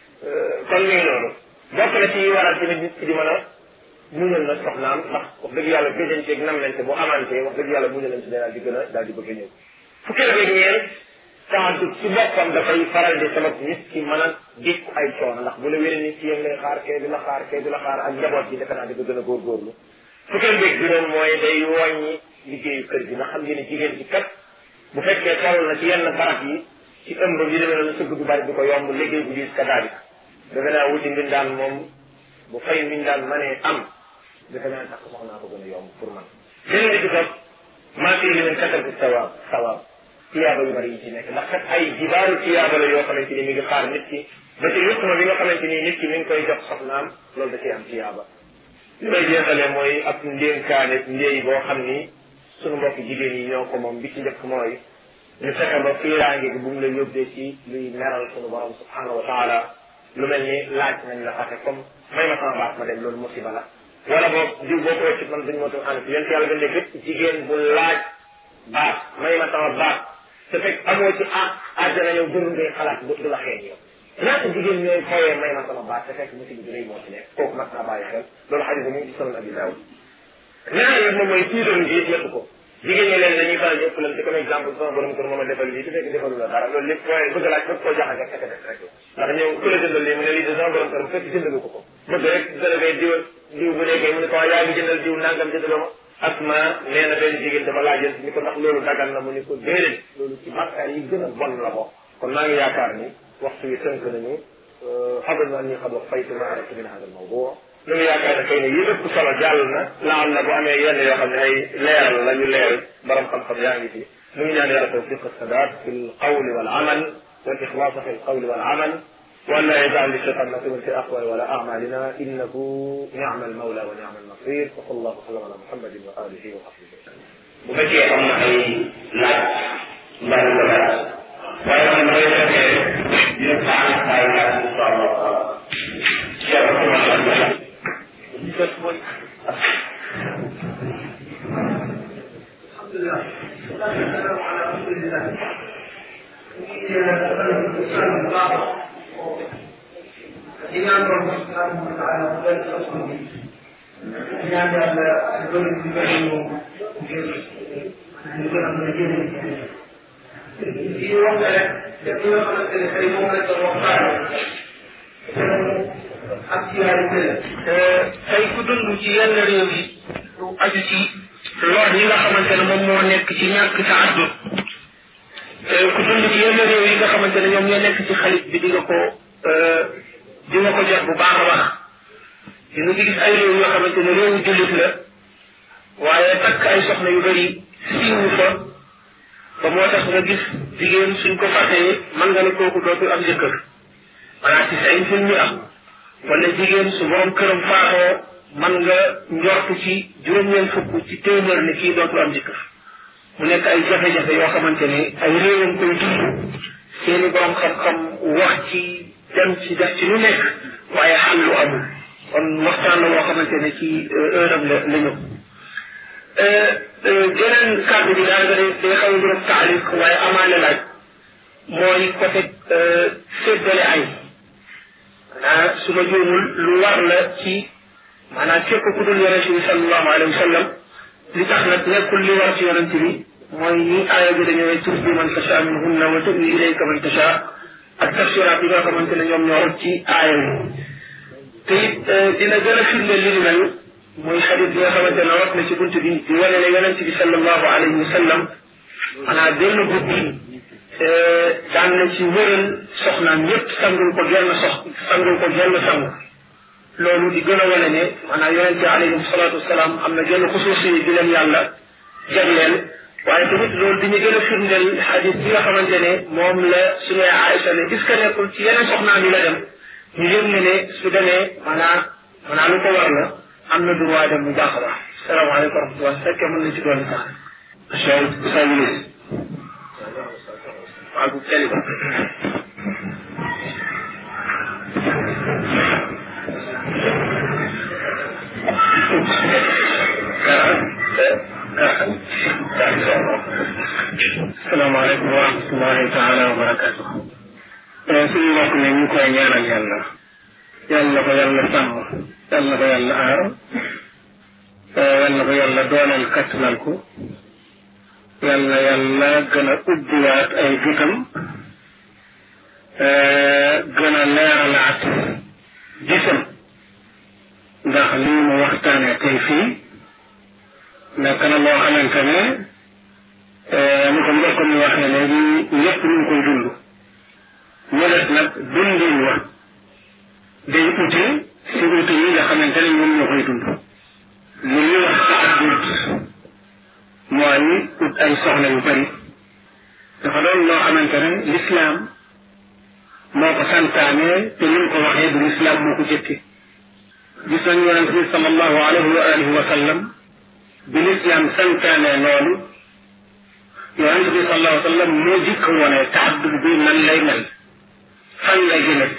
kon mi ngi noonu bokk na ci waral tamit nit ki di mën a muñal na soxnaam ndax wax dëgg yàlla gëjanteeg namlante bu amante wax dëgg yàlla muñalante daal di gën a daal di bëgg a ñëw fukki la ñeent taxaddu ci boppam dafay faral di sabab nit ki mën a dékku ay coono ndax bu la wéree nit ki yéen lay xaar kee du la xaar kee du la xaar ak njaboot gi defe naa di ko gën a góorgóorlu fukkeel beeg juróom mooy day wàññi liggéeyu kër gi nga xam ngeen ne jigéen ci kat bu fekkee toll na ci yenn barab yi ci ëmb yi demee noonu sëgg du bari du ko yomb liggéey bu diis ka daal defe naa wuti mbindaan moom bu fay mbindaan mënee am defe naa tax soxnaa ko gën a yomb pour man beneen bi ci topp maa fii li leen katal bi sawaab sawaab tiyaaba yu bari yi ci nekk ndax kat ay jibaaru tiyaaba la yoo xamante ni mi ngi xaar nit ki ba ci yutma bi nga xamante ni nit ki mi ngi koy jox soxnaam loolu da ciy am tiyaaba li may jeexale mooy ab ndénkaane ndéey boo xam ni sunu mbokk jigéen yi ñoo ko moom bi ci njëkk mooy ñu fexe ba fiiraange gi bu mu la yóbbee ci luy meral sunu borom subhanahu wa taala lu mel ni laaj nañ la fase comme may ma sama baat ma dem loolu musiba la wala boog diw boo ko wëccit man duñ moo tam ànd yéen yàlla gën lépp jigéen bu laaj baat may ma sama baat te fekk amoo ci ah àjjana yow gënu ngay xalaat du la xeeñ yow ñaata jigéen ñooy fooyee may ma sama baat te fekk musiba bi rëy moo ci nekk kooku mat naa bàyyi xel loolu xadis mu ngi ci sunan abi daawud ñaareel bi moom mooy tiitaru gi yëpp ko jigéen ñi leen dañuy faral di ëppalante comme exemple sama borom kër moom a defal lii te fekk defalu la dara loolu lépp fooyee bëgg laaj bëgg koo jaxase ak def rek ndax ñëw ku la jëndal lii mu ne lii de sama borom kër fekk jëndalu ko ko bëgg rek délégay diw diw bu nekkee mu ne ko yaa ngi jëndal diw nangam jëndaloo ma asma nee na benn jigéen dama laajal ni ko ndax loolu dagal na mu ni ko déedéet loolu ci bàkkaar yi gën a bon la bokk kon maa ngi yaakaar ni waxtu wi tënk nañu xamal na ni xam wax faytu ma aratu min hada almawdu lu ngi yaakaar ne xëy na yi ëpp solo jàll na laal na bu amee yenn yoo xam ne ay leeral la ñu leeral borom xam-xam yaa ngi fi lu ngi ñaan yàlla tawfiq السداد في القول والعمل والإخلاص في القول والعمل وأن لا يجعل للشيطان نصيبا في أقوال ولا أعمالنا إنه نعم المولى ونعم النصير وصلى الله وسلم على محمد وآله وصحبه وسلم. bu fekkee am na ay laaj mbaa nga laaj waaye man day fekkee dina baax ay laaj insha allah taala cheikh rahmatullah alhamdulillah والسلام على رسول الله الإمام ربنا سبحانه وتعالى قبل أصله ñaan yàlla loolu di bëri moom ngir ñu gën a mën a jëriñ di wax ne rek def li nga xamante ne tey moom lañ doon waxtaane actualité la tey ku dund ci yenn réew yi lu aju ci lor yi nga xamante ne moom moo nekk ci ñàkk taaddud ku dund ci yenn réew yi nga xamante ne ñoom ñoo nekk ci xalit bi di nga ko di nga ko jot bu baax a baax di nga ci gis ay réew yoo xamante ne réewu jullit la waaye takk ay soxna yu bëri siiwu fa ba moo tax nga gis jigéen suñ ko fàttee mën nga ne kooku dootul am jëkkër maanaam ci say film ñu am wala jigéen su borom këram faatoo mën nga njortu ci juróom-ñeent fukk ci téeméer ne kii dootul am jëkkër mu nekk ay jafe-jafe yoo xamante ne ay réewam koy dund seeni borom xam-xam wax ci dem ci def ci lu nekk waaye xal lu amul kon waxtaan la woo xamante ne ci heure am la la ñëw geneen kàddu bi daal nga day day xaw a juróom taaliq waaye amaale laaj mooy côté séddale ay maanaam su ma juumul lu war la ci maanaam képp ku dul yonente bi sallallahu alayhi wa sallam li tax nag nekkul li war ci yonente bi mooy ni aaya bi dañoo turdi man tasha minhunna wa tuwi ilayka man tasha ak tafsiraat yi nga xamante ne ñoom ñoo ci aaya bi te it dina gën a firndeel li ni mel muy xadis bi nga xamante ne rot na ci bunt bi di wane ne yonent bi sallallahu alayhi wa sallam maanaam benn guddi daan na ci wëral soxnaam yépp sangul ko genn sox sangul ko genn sangu loolu di gën a wane ne maanaam yonent bi alayhi salaatu wasalaam am na genn xusuusi di leen yàlla jagleel waaye tamit loolu di ñu gën a firndeel xadis bi nga xamante ne moom la suñu Aïcha ne est-ce que nekkul ci yeneen soxnaam yi la dem ñu yëg ne ne su demee maanaam maanaam lu ko war la am na droit dem bu baax a baax salaamaaleykum wa rahmatulah su fekkee mën na ci doon sax. Cheikh Ousmane Ministre. waaw bu teel ba. asalaamaaleykum wa rahmatullahi taala wa barakatu suñu mbokk ne ñu koy ñaanal yàlla yàlla ko yàlla sàmm yàlla ko yàlla aar yàlla ko yàlla dooleel kattanal ko yàlla yàlla gën a ubbiwaat ay gëtam gën a leeralaat gisam ndax lii mu waxtaane tey fii nekk na loo xamante ne ni ko mbokk mi waxee léegi ñëpp ñu ngi koy dund ñu des nag dundin wa day ute si ute yi nga xamante ne ñoom ñoo koy dund li ñuy wax taaddud mooy ut ay soxla yu bari dafa doon loo xamante ne lislaam moo ko santaane te ni mu ko waxee du lislaam moo ko jëkke gis nañu yonent bi sallallahu alayhi wa alihi wa sallam bi lislaam santaane loolu yonent bi sallallahu alayhi wa sallam moo jëkk wone taaddud bi nan lay mel fan lay jëmet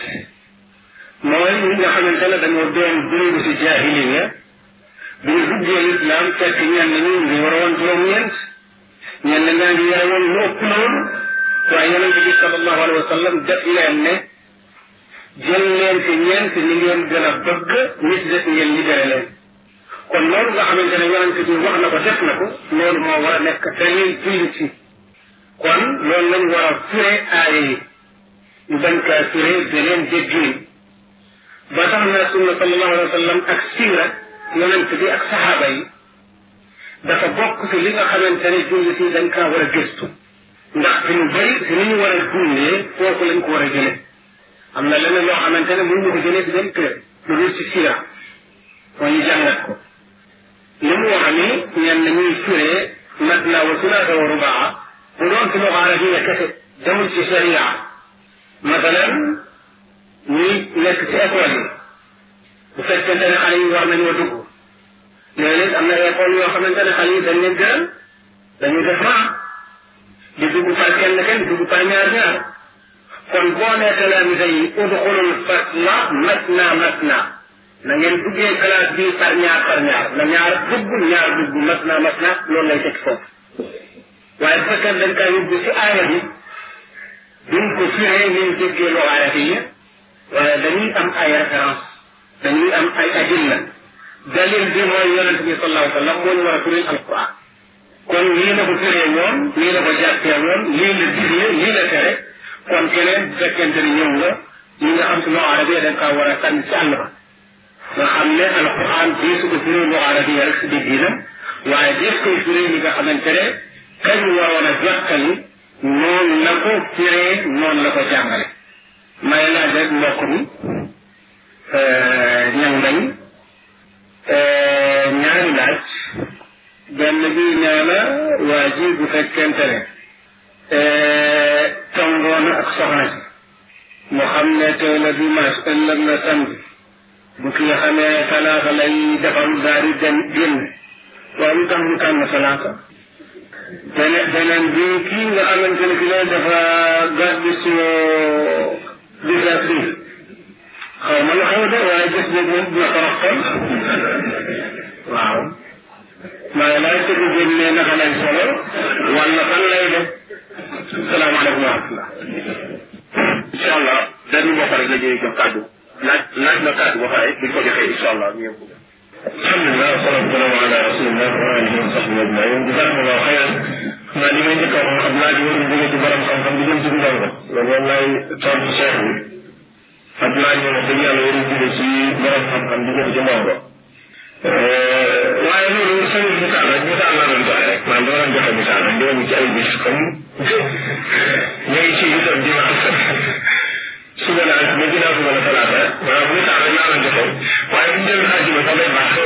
mooy ñi nga xamante ne dañoo doon dund si jaahiliya bi ñu duggee lislaam fekk ñenn ñi ngi war a woon juróom-ñeent ñenn ñaa ngi yore woon lu ëpp loolu waaye yonente bi sallallahu alayhi wa sallam def leen ne jël leen ci ñeent ñi ngeen gën a bëgg ñi ci des ngeen libéré leen kon loolu nga xamante ne yonente bi wax na ko def na ko loolu moo war a nekk dañuy jullit ci kon loolu lañ war a fure aaya yi ñu bañ kaa fure beneen jéggiin ba tax na sunna sallallahu alayhi wa sallam ak siira yonent bi ak saxaaba yi dafa bokk ci li nga xamante ne jullit yi dañ kaa war a gëstu ndax fi ñu bëri si ni ñu war a dundee foofu lañ ko war a jëlee am na leneen loo xamante ne mënuñu ko jëlee si benn kër lu dul ci siira moo ñu jàngat ko li mu wax ni ñenn ñuy firee matna wa sulaasa wa rubaa bu doon ci loxo arabiya kese demul ci sharia masalan ñuy nekk ci école yi bu fekkente ne xale yi war nañoo dugg léeg-léeg am na école yoo xamante ne xale yi dañ leen gëral dañuy def ran di dugg par kenn kenn di dugg par ñaar ñaar kon boo nee talaamisa yi udxulul fasla matna matna na ngeen duggee classe bi par ñaar par ñaar na ñaar dugg ñaar dugg matna matna loolu lay teg foofu waaye bu fekkee dañ kaa yóbbu si aaya bi duñ ko firee niñ déggee loo aaya yi waaye dañuy am ay référence dañuy am ay adilla dalil bi mooy yonent bi sallallahu alayhi wa sallam moo ñu war a firil alquran kon lii la ko firee woon lii la ko jàppee woon lii la digle lii la tere kon keneen bu fekkente ni ñëw nga ñi nga xam si loo arabia dañ kaa war a sànni si àll ba nga xam ne alquran bii su ko firee loo arabia rek si digginam waaye def koy firee ñi nga xamante ne kañ waroon a jottali noonu la ko firee noonu la ko jàngale may laaj rek mbokk mi ñang dañ ñaari laaj benn bi nee na waa ji bu fekkente ne tongoon ak soxna si mu xam ne tey la dimanche ëllëg la samedi bu kii xamee talaata lay defar daal di dem génn waaw lu tax mu tànn talaata beneen beneen bi kii nga xamante ne ki lay dafa gàddu si disa bi xaw ma lu xew de waaye gis boobu moom dina ko roxtal waaw maa ngi lay tëgg génne naka lay solo wala fan lay def salaamaaleykum wa rahmatullah incha allah benn mbokk rek la ñuy jox kàddu laaj laaj na kàddu ba pare buñ ko joxee incha allah ñu yëngu. alhamdulilah wasalaatu wasalaamu ala rasulillah wa alihi wa sahbihi ajmain jazakumullahu xayran xam naa li may njëkk a wax xam laaj warul jóge ci borom xam-xam di jëm ci ndongo loolu moom laay tontu cheikh bi ak laaj moom wax dëgg yàlla warul jóge ci borom xam-xam di jëm ci ndongo waaye loolu sama misaal rek misaal laa doon joxe rek maanaam dama doon joxe misaal rek di ci ay bis comme ñu ngi ci itam dimanche suba la ak ba ginnaaw suba la talaata maanaam misaal rek laa doon joxe waaye bu ñu jël àjjuma sax day baax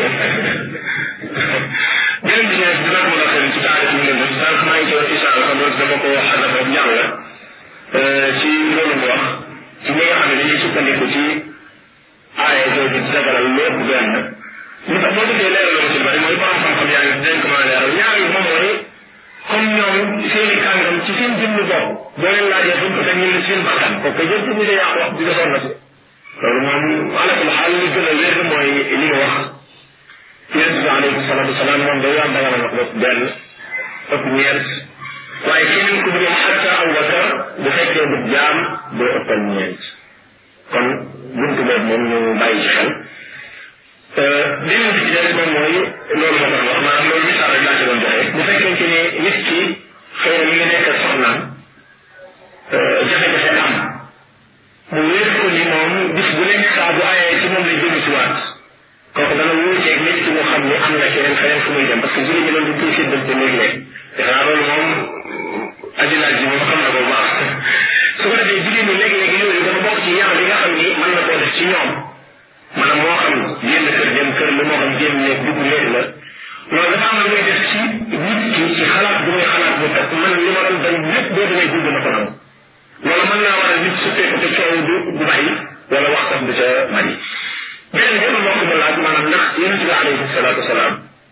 beneen bi ne dina ko mën a xëy ci taarix ñu leen def sànq maa ngi ci wax incha allah loolu dama ko wax dafa jàll ci loolu mu wax ci ñi nga xam ne dañuy sukkandiku ci aaya jooju ci dagalal lépp benn li tax boo gisee leeral la ci bari mooy borom xam-xam yaa ngi dinañ ko mën a leeral ñaar yi moom mooy comme ñoom seen i kàngam ci seen jëmmi bopp boo leen laajee buñ ko teg ñu ne seen bakkan ko ko jël ñu yaa wax di defoon na ci loolu moom alakul xaal li gën a wér mooy li nga wax yonent bi alayhi salaatu wasalaam moom day yàlla dagal na ko benn ëpp ñeent waaye keneen ku dul xatta Abubakar bu fekkee du jaam doo ëppal ñeent kon buntu boobu moom ñu bàyyi ci xel beneen bi ci des moom mooy loolu ma doon wax maanaam loolu misaal rek laa ci doon joxe bu fekkente ne nit ki xëy na mi ngi nekk ak soxnaam jafe-jafe am mu wér ko ni moom bis bu nekk saa bu ayee ci moom lay jëm si waat kooku dana wuuteeg nit ki mu xam ni am na keneen feneen fu muy dem parce que jigéen ñi loolu du koy séddante léeg-léeg defe naa loolu moom ajilaaj ji moom xam na ko bu baax su ko defee jigéen ñi léeg-léeg yooyu dafa bokk ci yar bi nga xam ni mën na koo def ci ñoom maanaam moo xam génn kër dem kër la moo xam génn néeg dugg néeg la loolu dafa am lu muy def ci nit ki ci xalaat bu muy xalaat bu fekk man li ma doon bañ lépp boo demee dugg na ko nangu loolu mën naa waral nit su fekk te coow du du bàyyi wala wax sax du ca bari beneen bi ma mbokk ma laaj maanaam ndax yonente bi alayhi salaatu wasalaam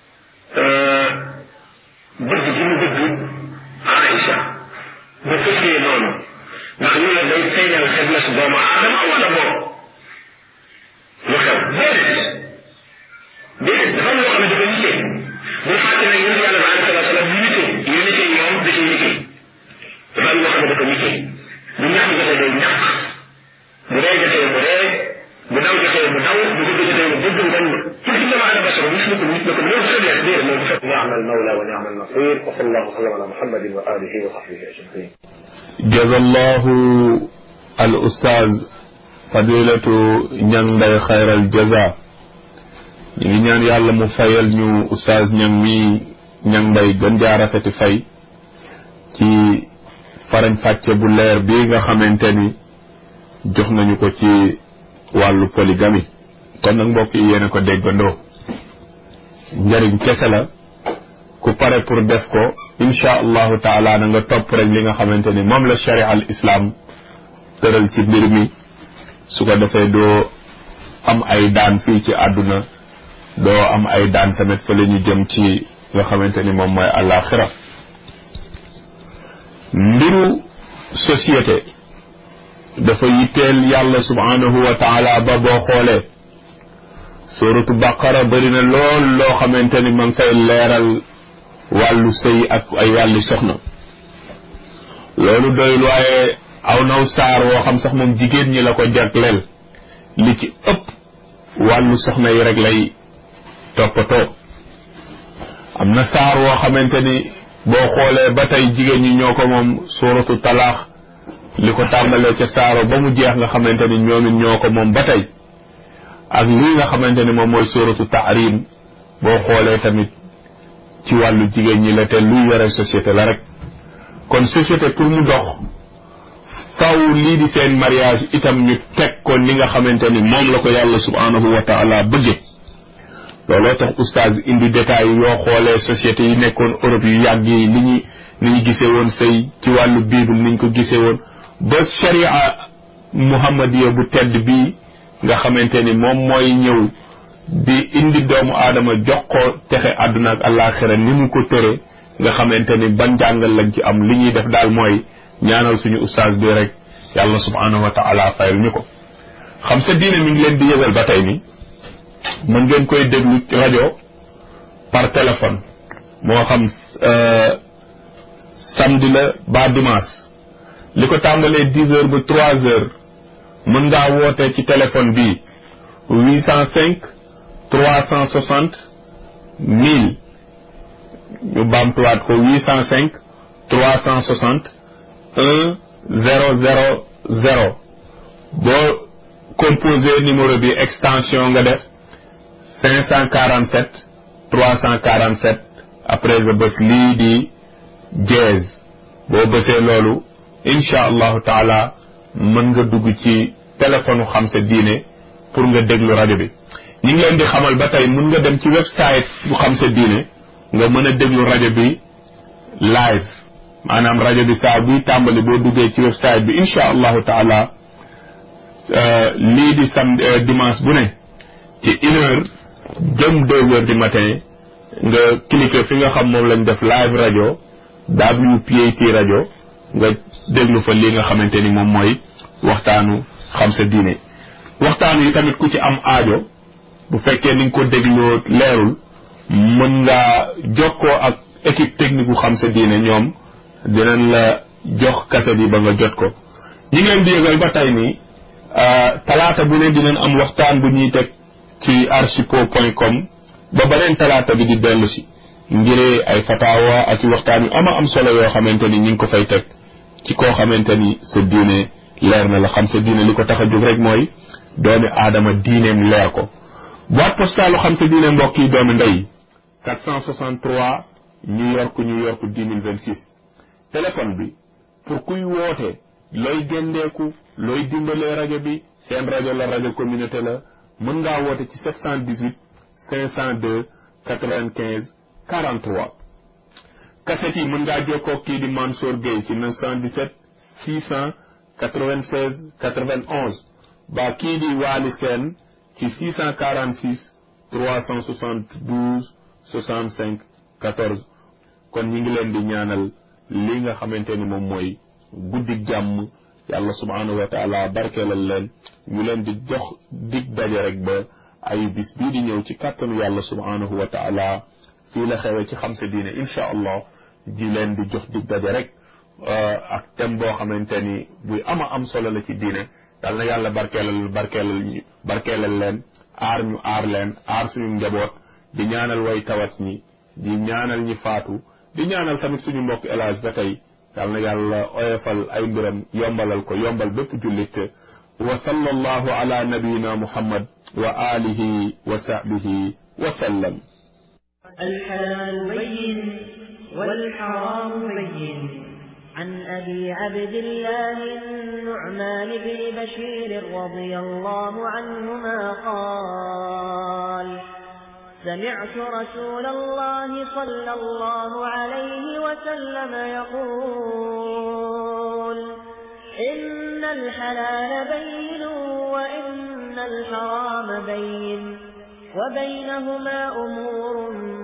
bëgg gi mu bëgg Aïcha ba fësee noonu ndax loolu day feeñal faiblesse doomu aadama wala boo lu xew déedéet déedéet dafa am loo xam ne dafa nitee bu fàtte ne yonente yàlla bi alayhi salaatu wasalaam nitee yonente yi moom da ciy nitee dafa am loo xam ne dafa nitee bu ñàkk jotee day ñàkk bu ree jotee mu ree bu daw jotee mu daw bu dugg jotee mu dugg ngan pour ci dama ana basara mislukum mislukum loolu faiblesse déedéet loolu fekk نعم المولى ونعم النصير وصلى الله وسلم على محمد وآله وصحبه أجمعين جزا الله الأستاذ فضيلة ñang mbay xayral jaza ñu ngi ñaan yàlla mu fayal ñu oustaz ñang mi ñang mbay gën jaa rafeti fay ci farañ fàcce bu leer bi nga xamante ni jox nañu ko ci wàllu polygamie kon nag mbokk yi yéen a ko déggandoo njariñ kese la ku pare pour def ko insha allahu taala na nga topp rek li nga xamante ni moom la sharia al islam tëral ci mbir mi su ko defee doo am ay daan fii ci àdduna doo am ay daan tamit fa la ñu jëm ci nga xamante ni moom mooy àllaaxira mbiru société dafa yitteel yàlla subhanahu wa taala ba boo xoolee suratu baqara bëri na lool loo xamante ni ma ngi fay leeral wàllu sëy ak ay wàllu soxna loolu doyul waaye aw naw saar woo xam sax moom jigéen ñi la ko jagleel li ci ëpp wàllu soxna yi rek lay toppatoo am na saar woo xamante ni boo xoolee ba tey jigéen ñi ñoo ko moom suratu talaax li ko tàmbalee ca saaro ba mu jeex nga xamante ni ñoom it ñoo ko moom ba tey ak lii nga xamante ni moom mooy suratu tahrim boo xoolee tamit ci wàllu jigéen ñi la te luy yore société la rek kon société pour mu dox faw lii di seen mariage itam ñu teg ko ni nga xamante ni moom la ko yàlla subhanahu wa taala bëgge looloo tax oustaz indi détails yoo xoolee société yi nekkoon Europe yu yàgg yi li ñu ni ñu gisee woon sëy ci wàllu bible ni ñu ko gisee woon ba sharia muhammadiya bu tedd bii nga xamante ni moom mooy ñëw di indi doomu aadama jox ko texe àdduna ak àllaaxira ni mu ko tëre nga xamante ni ban jàngal lañ ci am li ñuy def daal mooy ñaanal suñu ustaas bi rek yàlla subhanahu wa taala fayal ñu ko xam sa diine mi ngi leen di yëgal ba tey ni mën ngeen koy déglu rajo par téléphone moo xam samedi la ba dimanche li ko tàmbalee dix heures ba trois heures mën ngaa woote ci téléphone bi huit cent cinq trois cent soixante mille ñu baamtuwaat ko huit cent cinq trois cent soixante un zéro zéro zéro boo composé numéro bi extension nga def cinq cent quarante sept trois cent quarante sept après nga bës lii di jazz boo bësee loolu incha allahu taala mën nga dugg ci téléphone xam sa diine pour nga déglu rajo bi ñu ngi leen di xamal ba tey mën nga dem ci website bu xam sa diine nga mën a déglu rajo bi live maanaam rajo bi saa buy tàmbali boo duggee ci website bi incha allahu taala lii di sam dimanche bu ne ci une heure jëm deux heures du matin nga cliquer fi nga xam moom lañ def live rajo WPAT rajo nga déglu fa li nga xamante ni moom mooy waxtaanu xam sa diine waxtaan yi tamit ku ci am aajo bu fekkee ni nga ko dégloo leerul mën ngaa jokkoo ak équipe technique bu xam sa diine ñoom dinañ la jox kaset yi ba nga jot ko ñi ngi leen di yëgal ba tey nii talaata bu ne dinañ am waxtaan bu ñuy teg ci archipo point com ba beneen talaata bi di dellu si ngiree ay fatawa ak i waxtaan yu ama am solo yoo xamante ni ñu ngi ko fay teg ci koo xamante ni sa diine leer na la xam sa diine li ko tax a jóg rek mooy doomi aadama diineem leer ko boîte postale xam sa diine mbokk yi doomi ndey 463 New York New York 1026 téléphone bi pour kuy woote looy géndeeku looy dimbalee rajo bi seen rajo la rajo communauté la mën ngaa woote ci 718 502 95 43 cassette yi mën ngaa jokkoo kii di Mansour Gueye ci 917 696 91 ba kii di Waly Sène ci 646 372 65 14 kon ñi ngi leen di ñaanal li nga xamante ni moom mooy guddi jàmm yàlla subhanahu wa taala barkeelal leen ñu leen di jox dig daje rek ba ay bis bii di ñëw ci kàttanu yàlla subhanahu wa taala fii la xewee ci xam sa diine incha allah di leen di jox dig daje rek ak thème boo xamante ni buy ama am solo la ci diine yal na yàlla barkeelal barkeelal ñu barkeelal leen aar ñu aar leen aar suñu njaboot di ñaanal way tawat ñi di ñaanal ñi faatu di ñaanal tamit suñu mbokk élage ba tey yal na yàlla oyofal ay mbiram yombalal ko yombal bépp jullit wa sallallahu ala nabiyina muhammad wa alihi wa sahbihi wa sallam الحلال بين والحرام بين عن أبي عبد الله النعمان بن بشير رضي الله عنهما قال سمعت رسول الله صلى الله عليه وسلم يقول إن الحلال بين وإن الحرام بين وبينهما أمور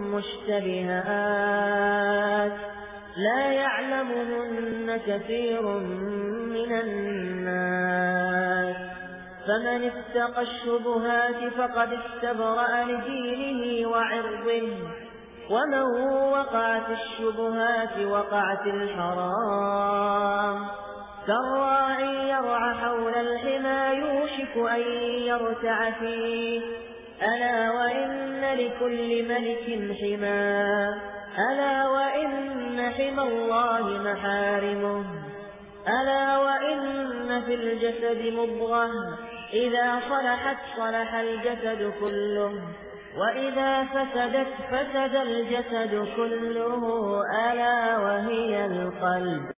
مشتبهات لا يعلمهن كثير من الناس فمن اتقى الشبهات فقد استبرأ لدينه وعرضه ومن وقعت الشبهات وقعت الحرام كالراعي يرعى حول الحمى يوشك أن يرتع فيه ألا وإن لكل ملك حمى ألا وإن حمى الله محارمه ألا وإن في الجسد مضغة إذا صلحت صلح الجسد كله وإذا فسدت فسد الجسد كله ألا وهي القلب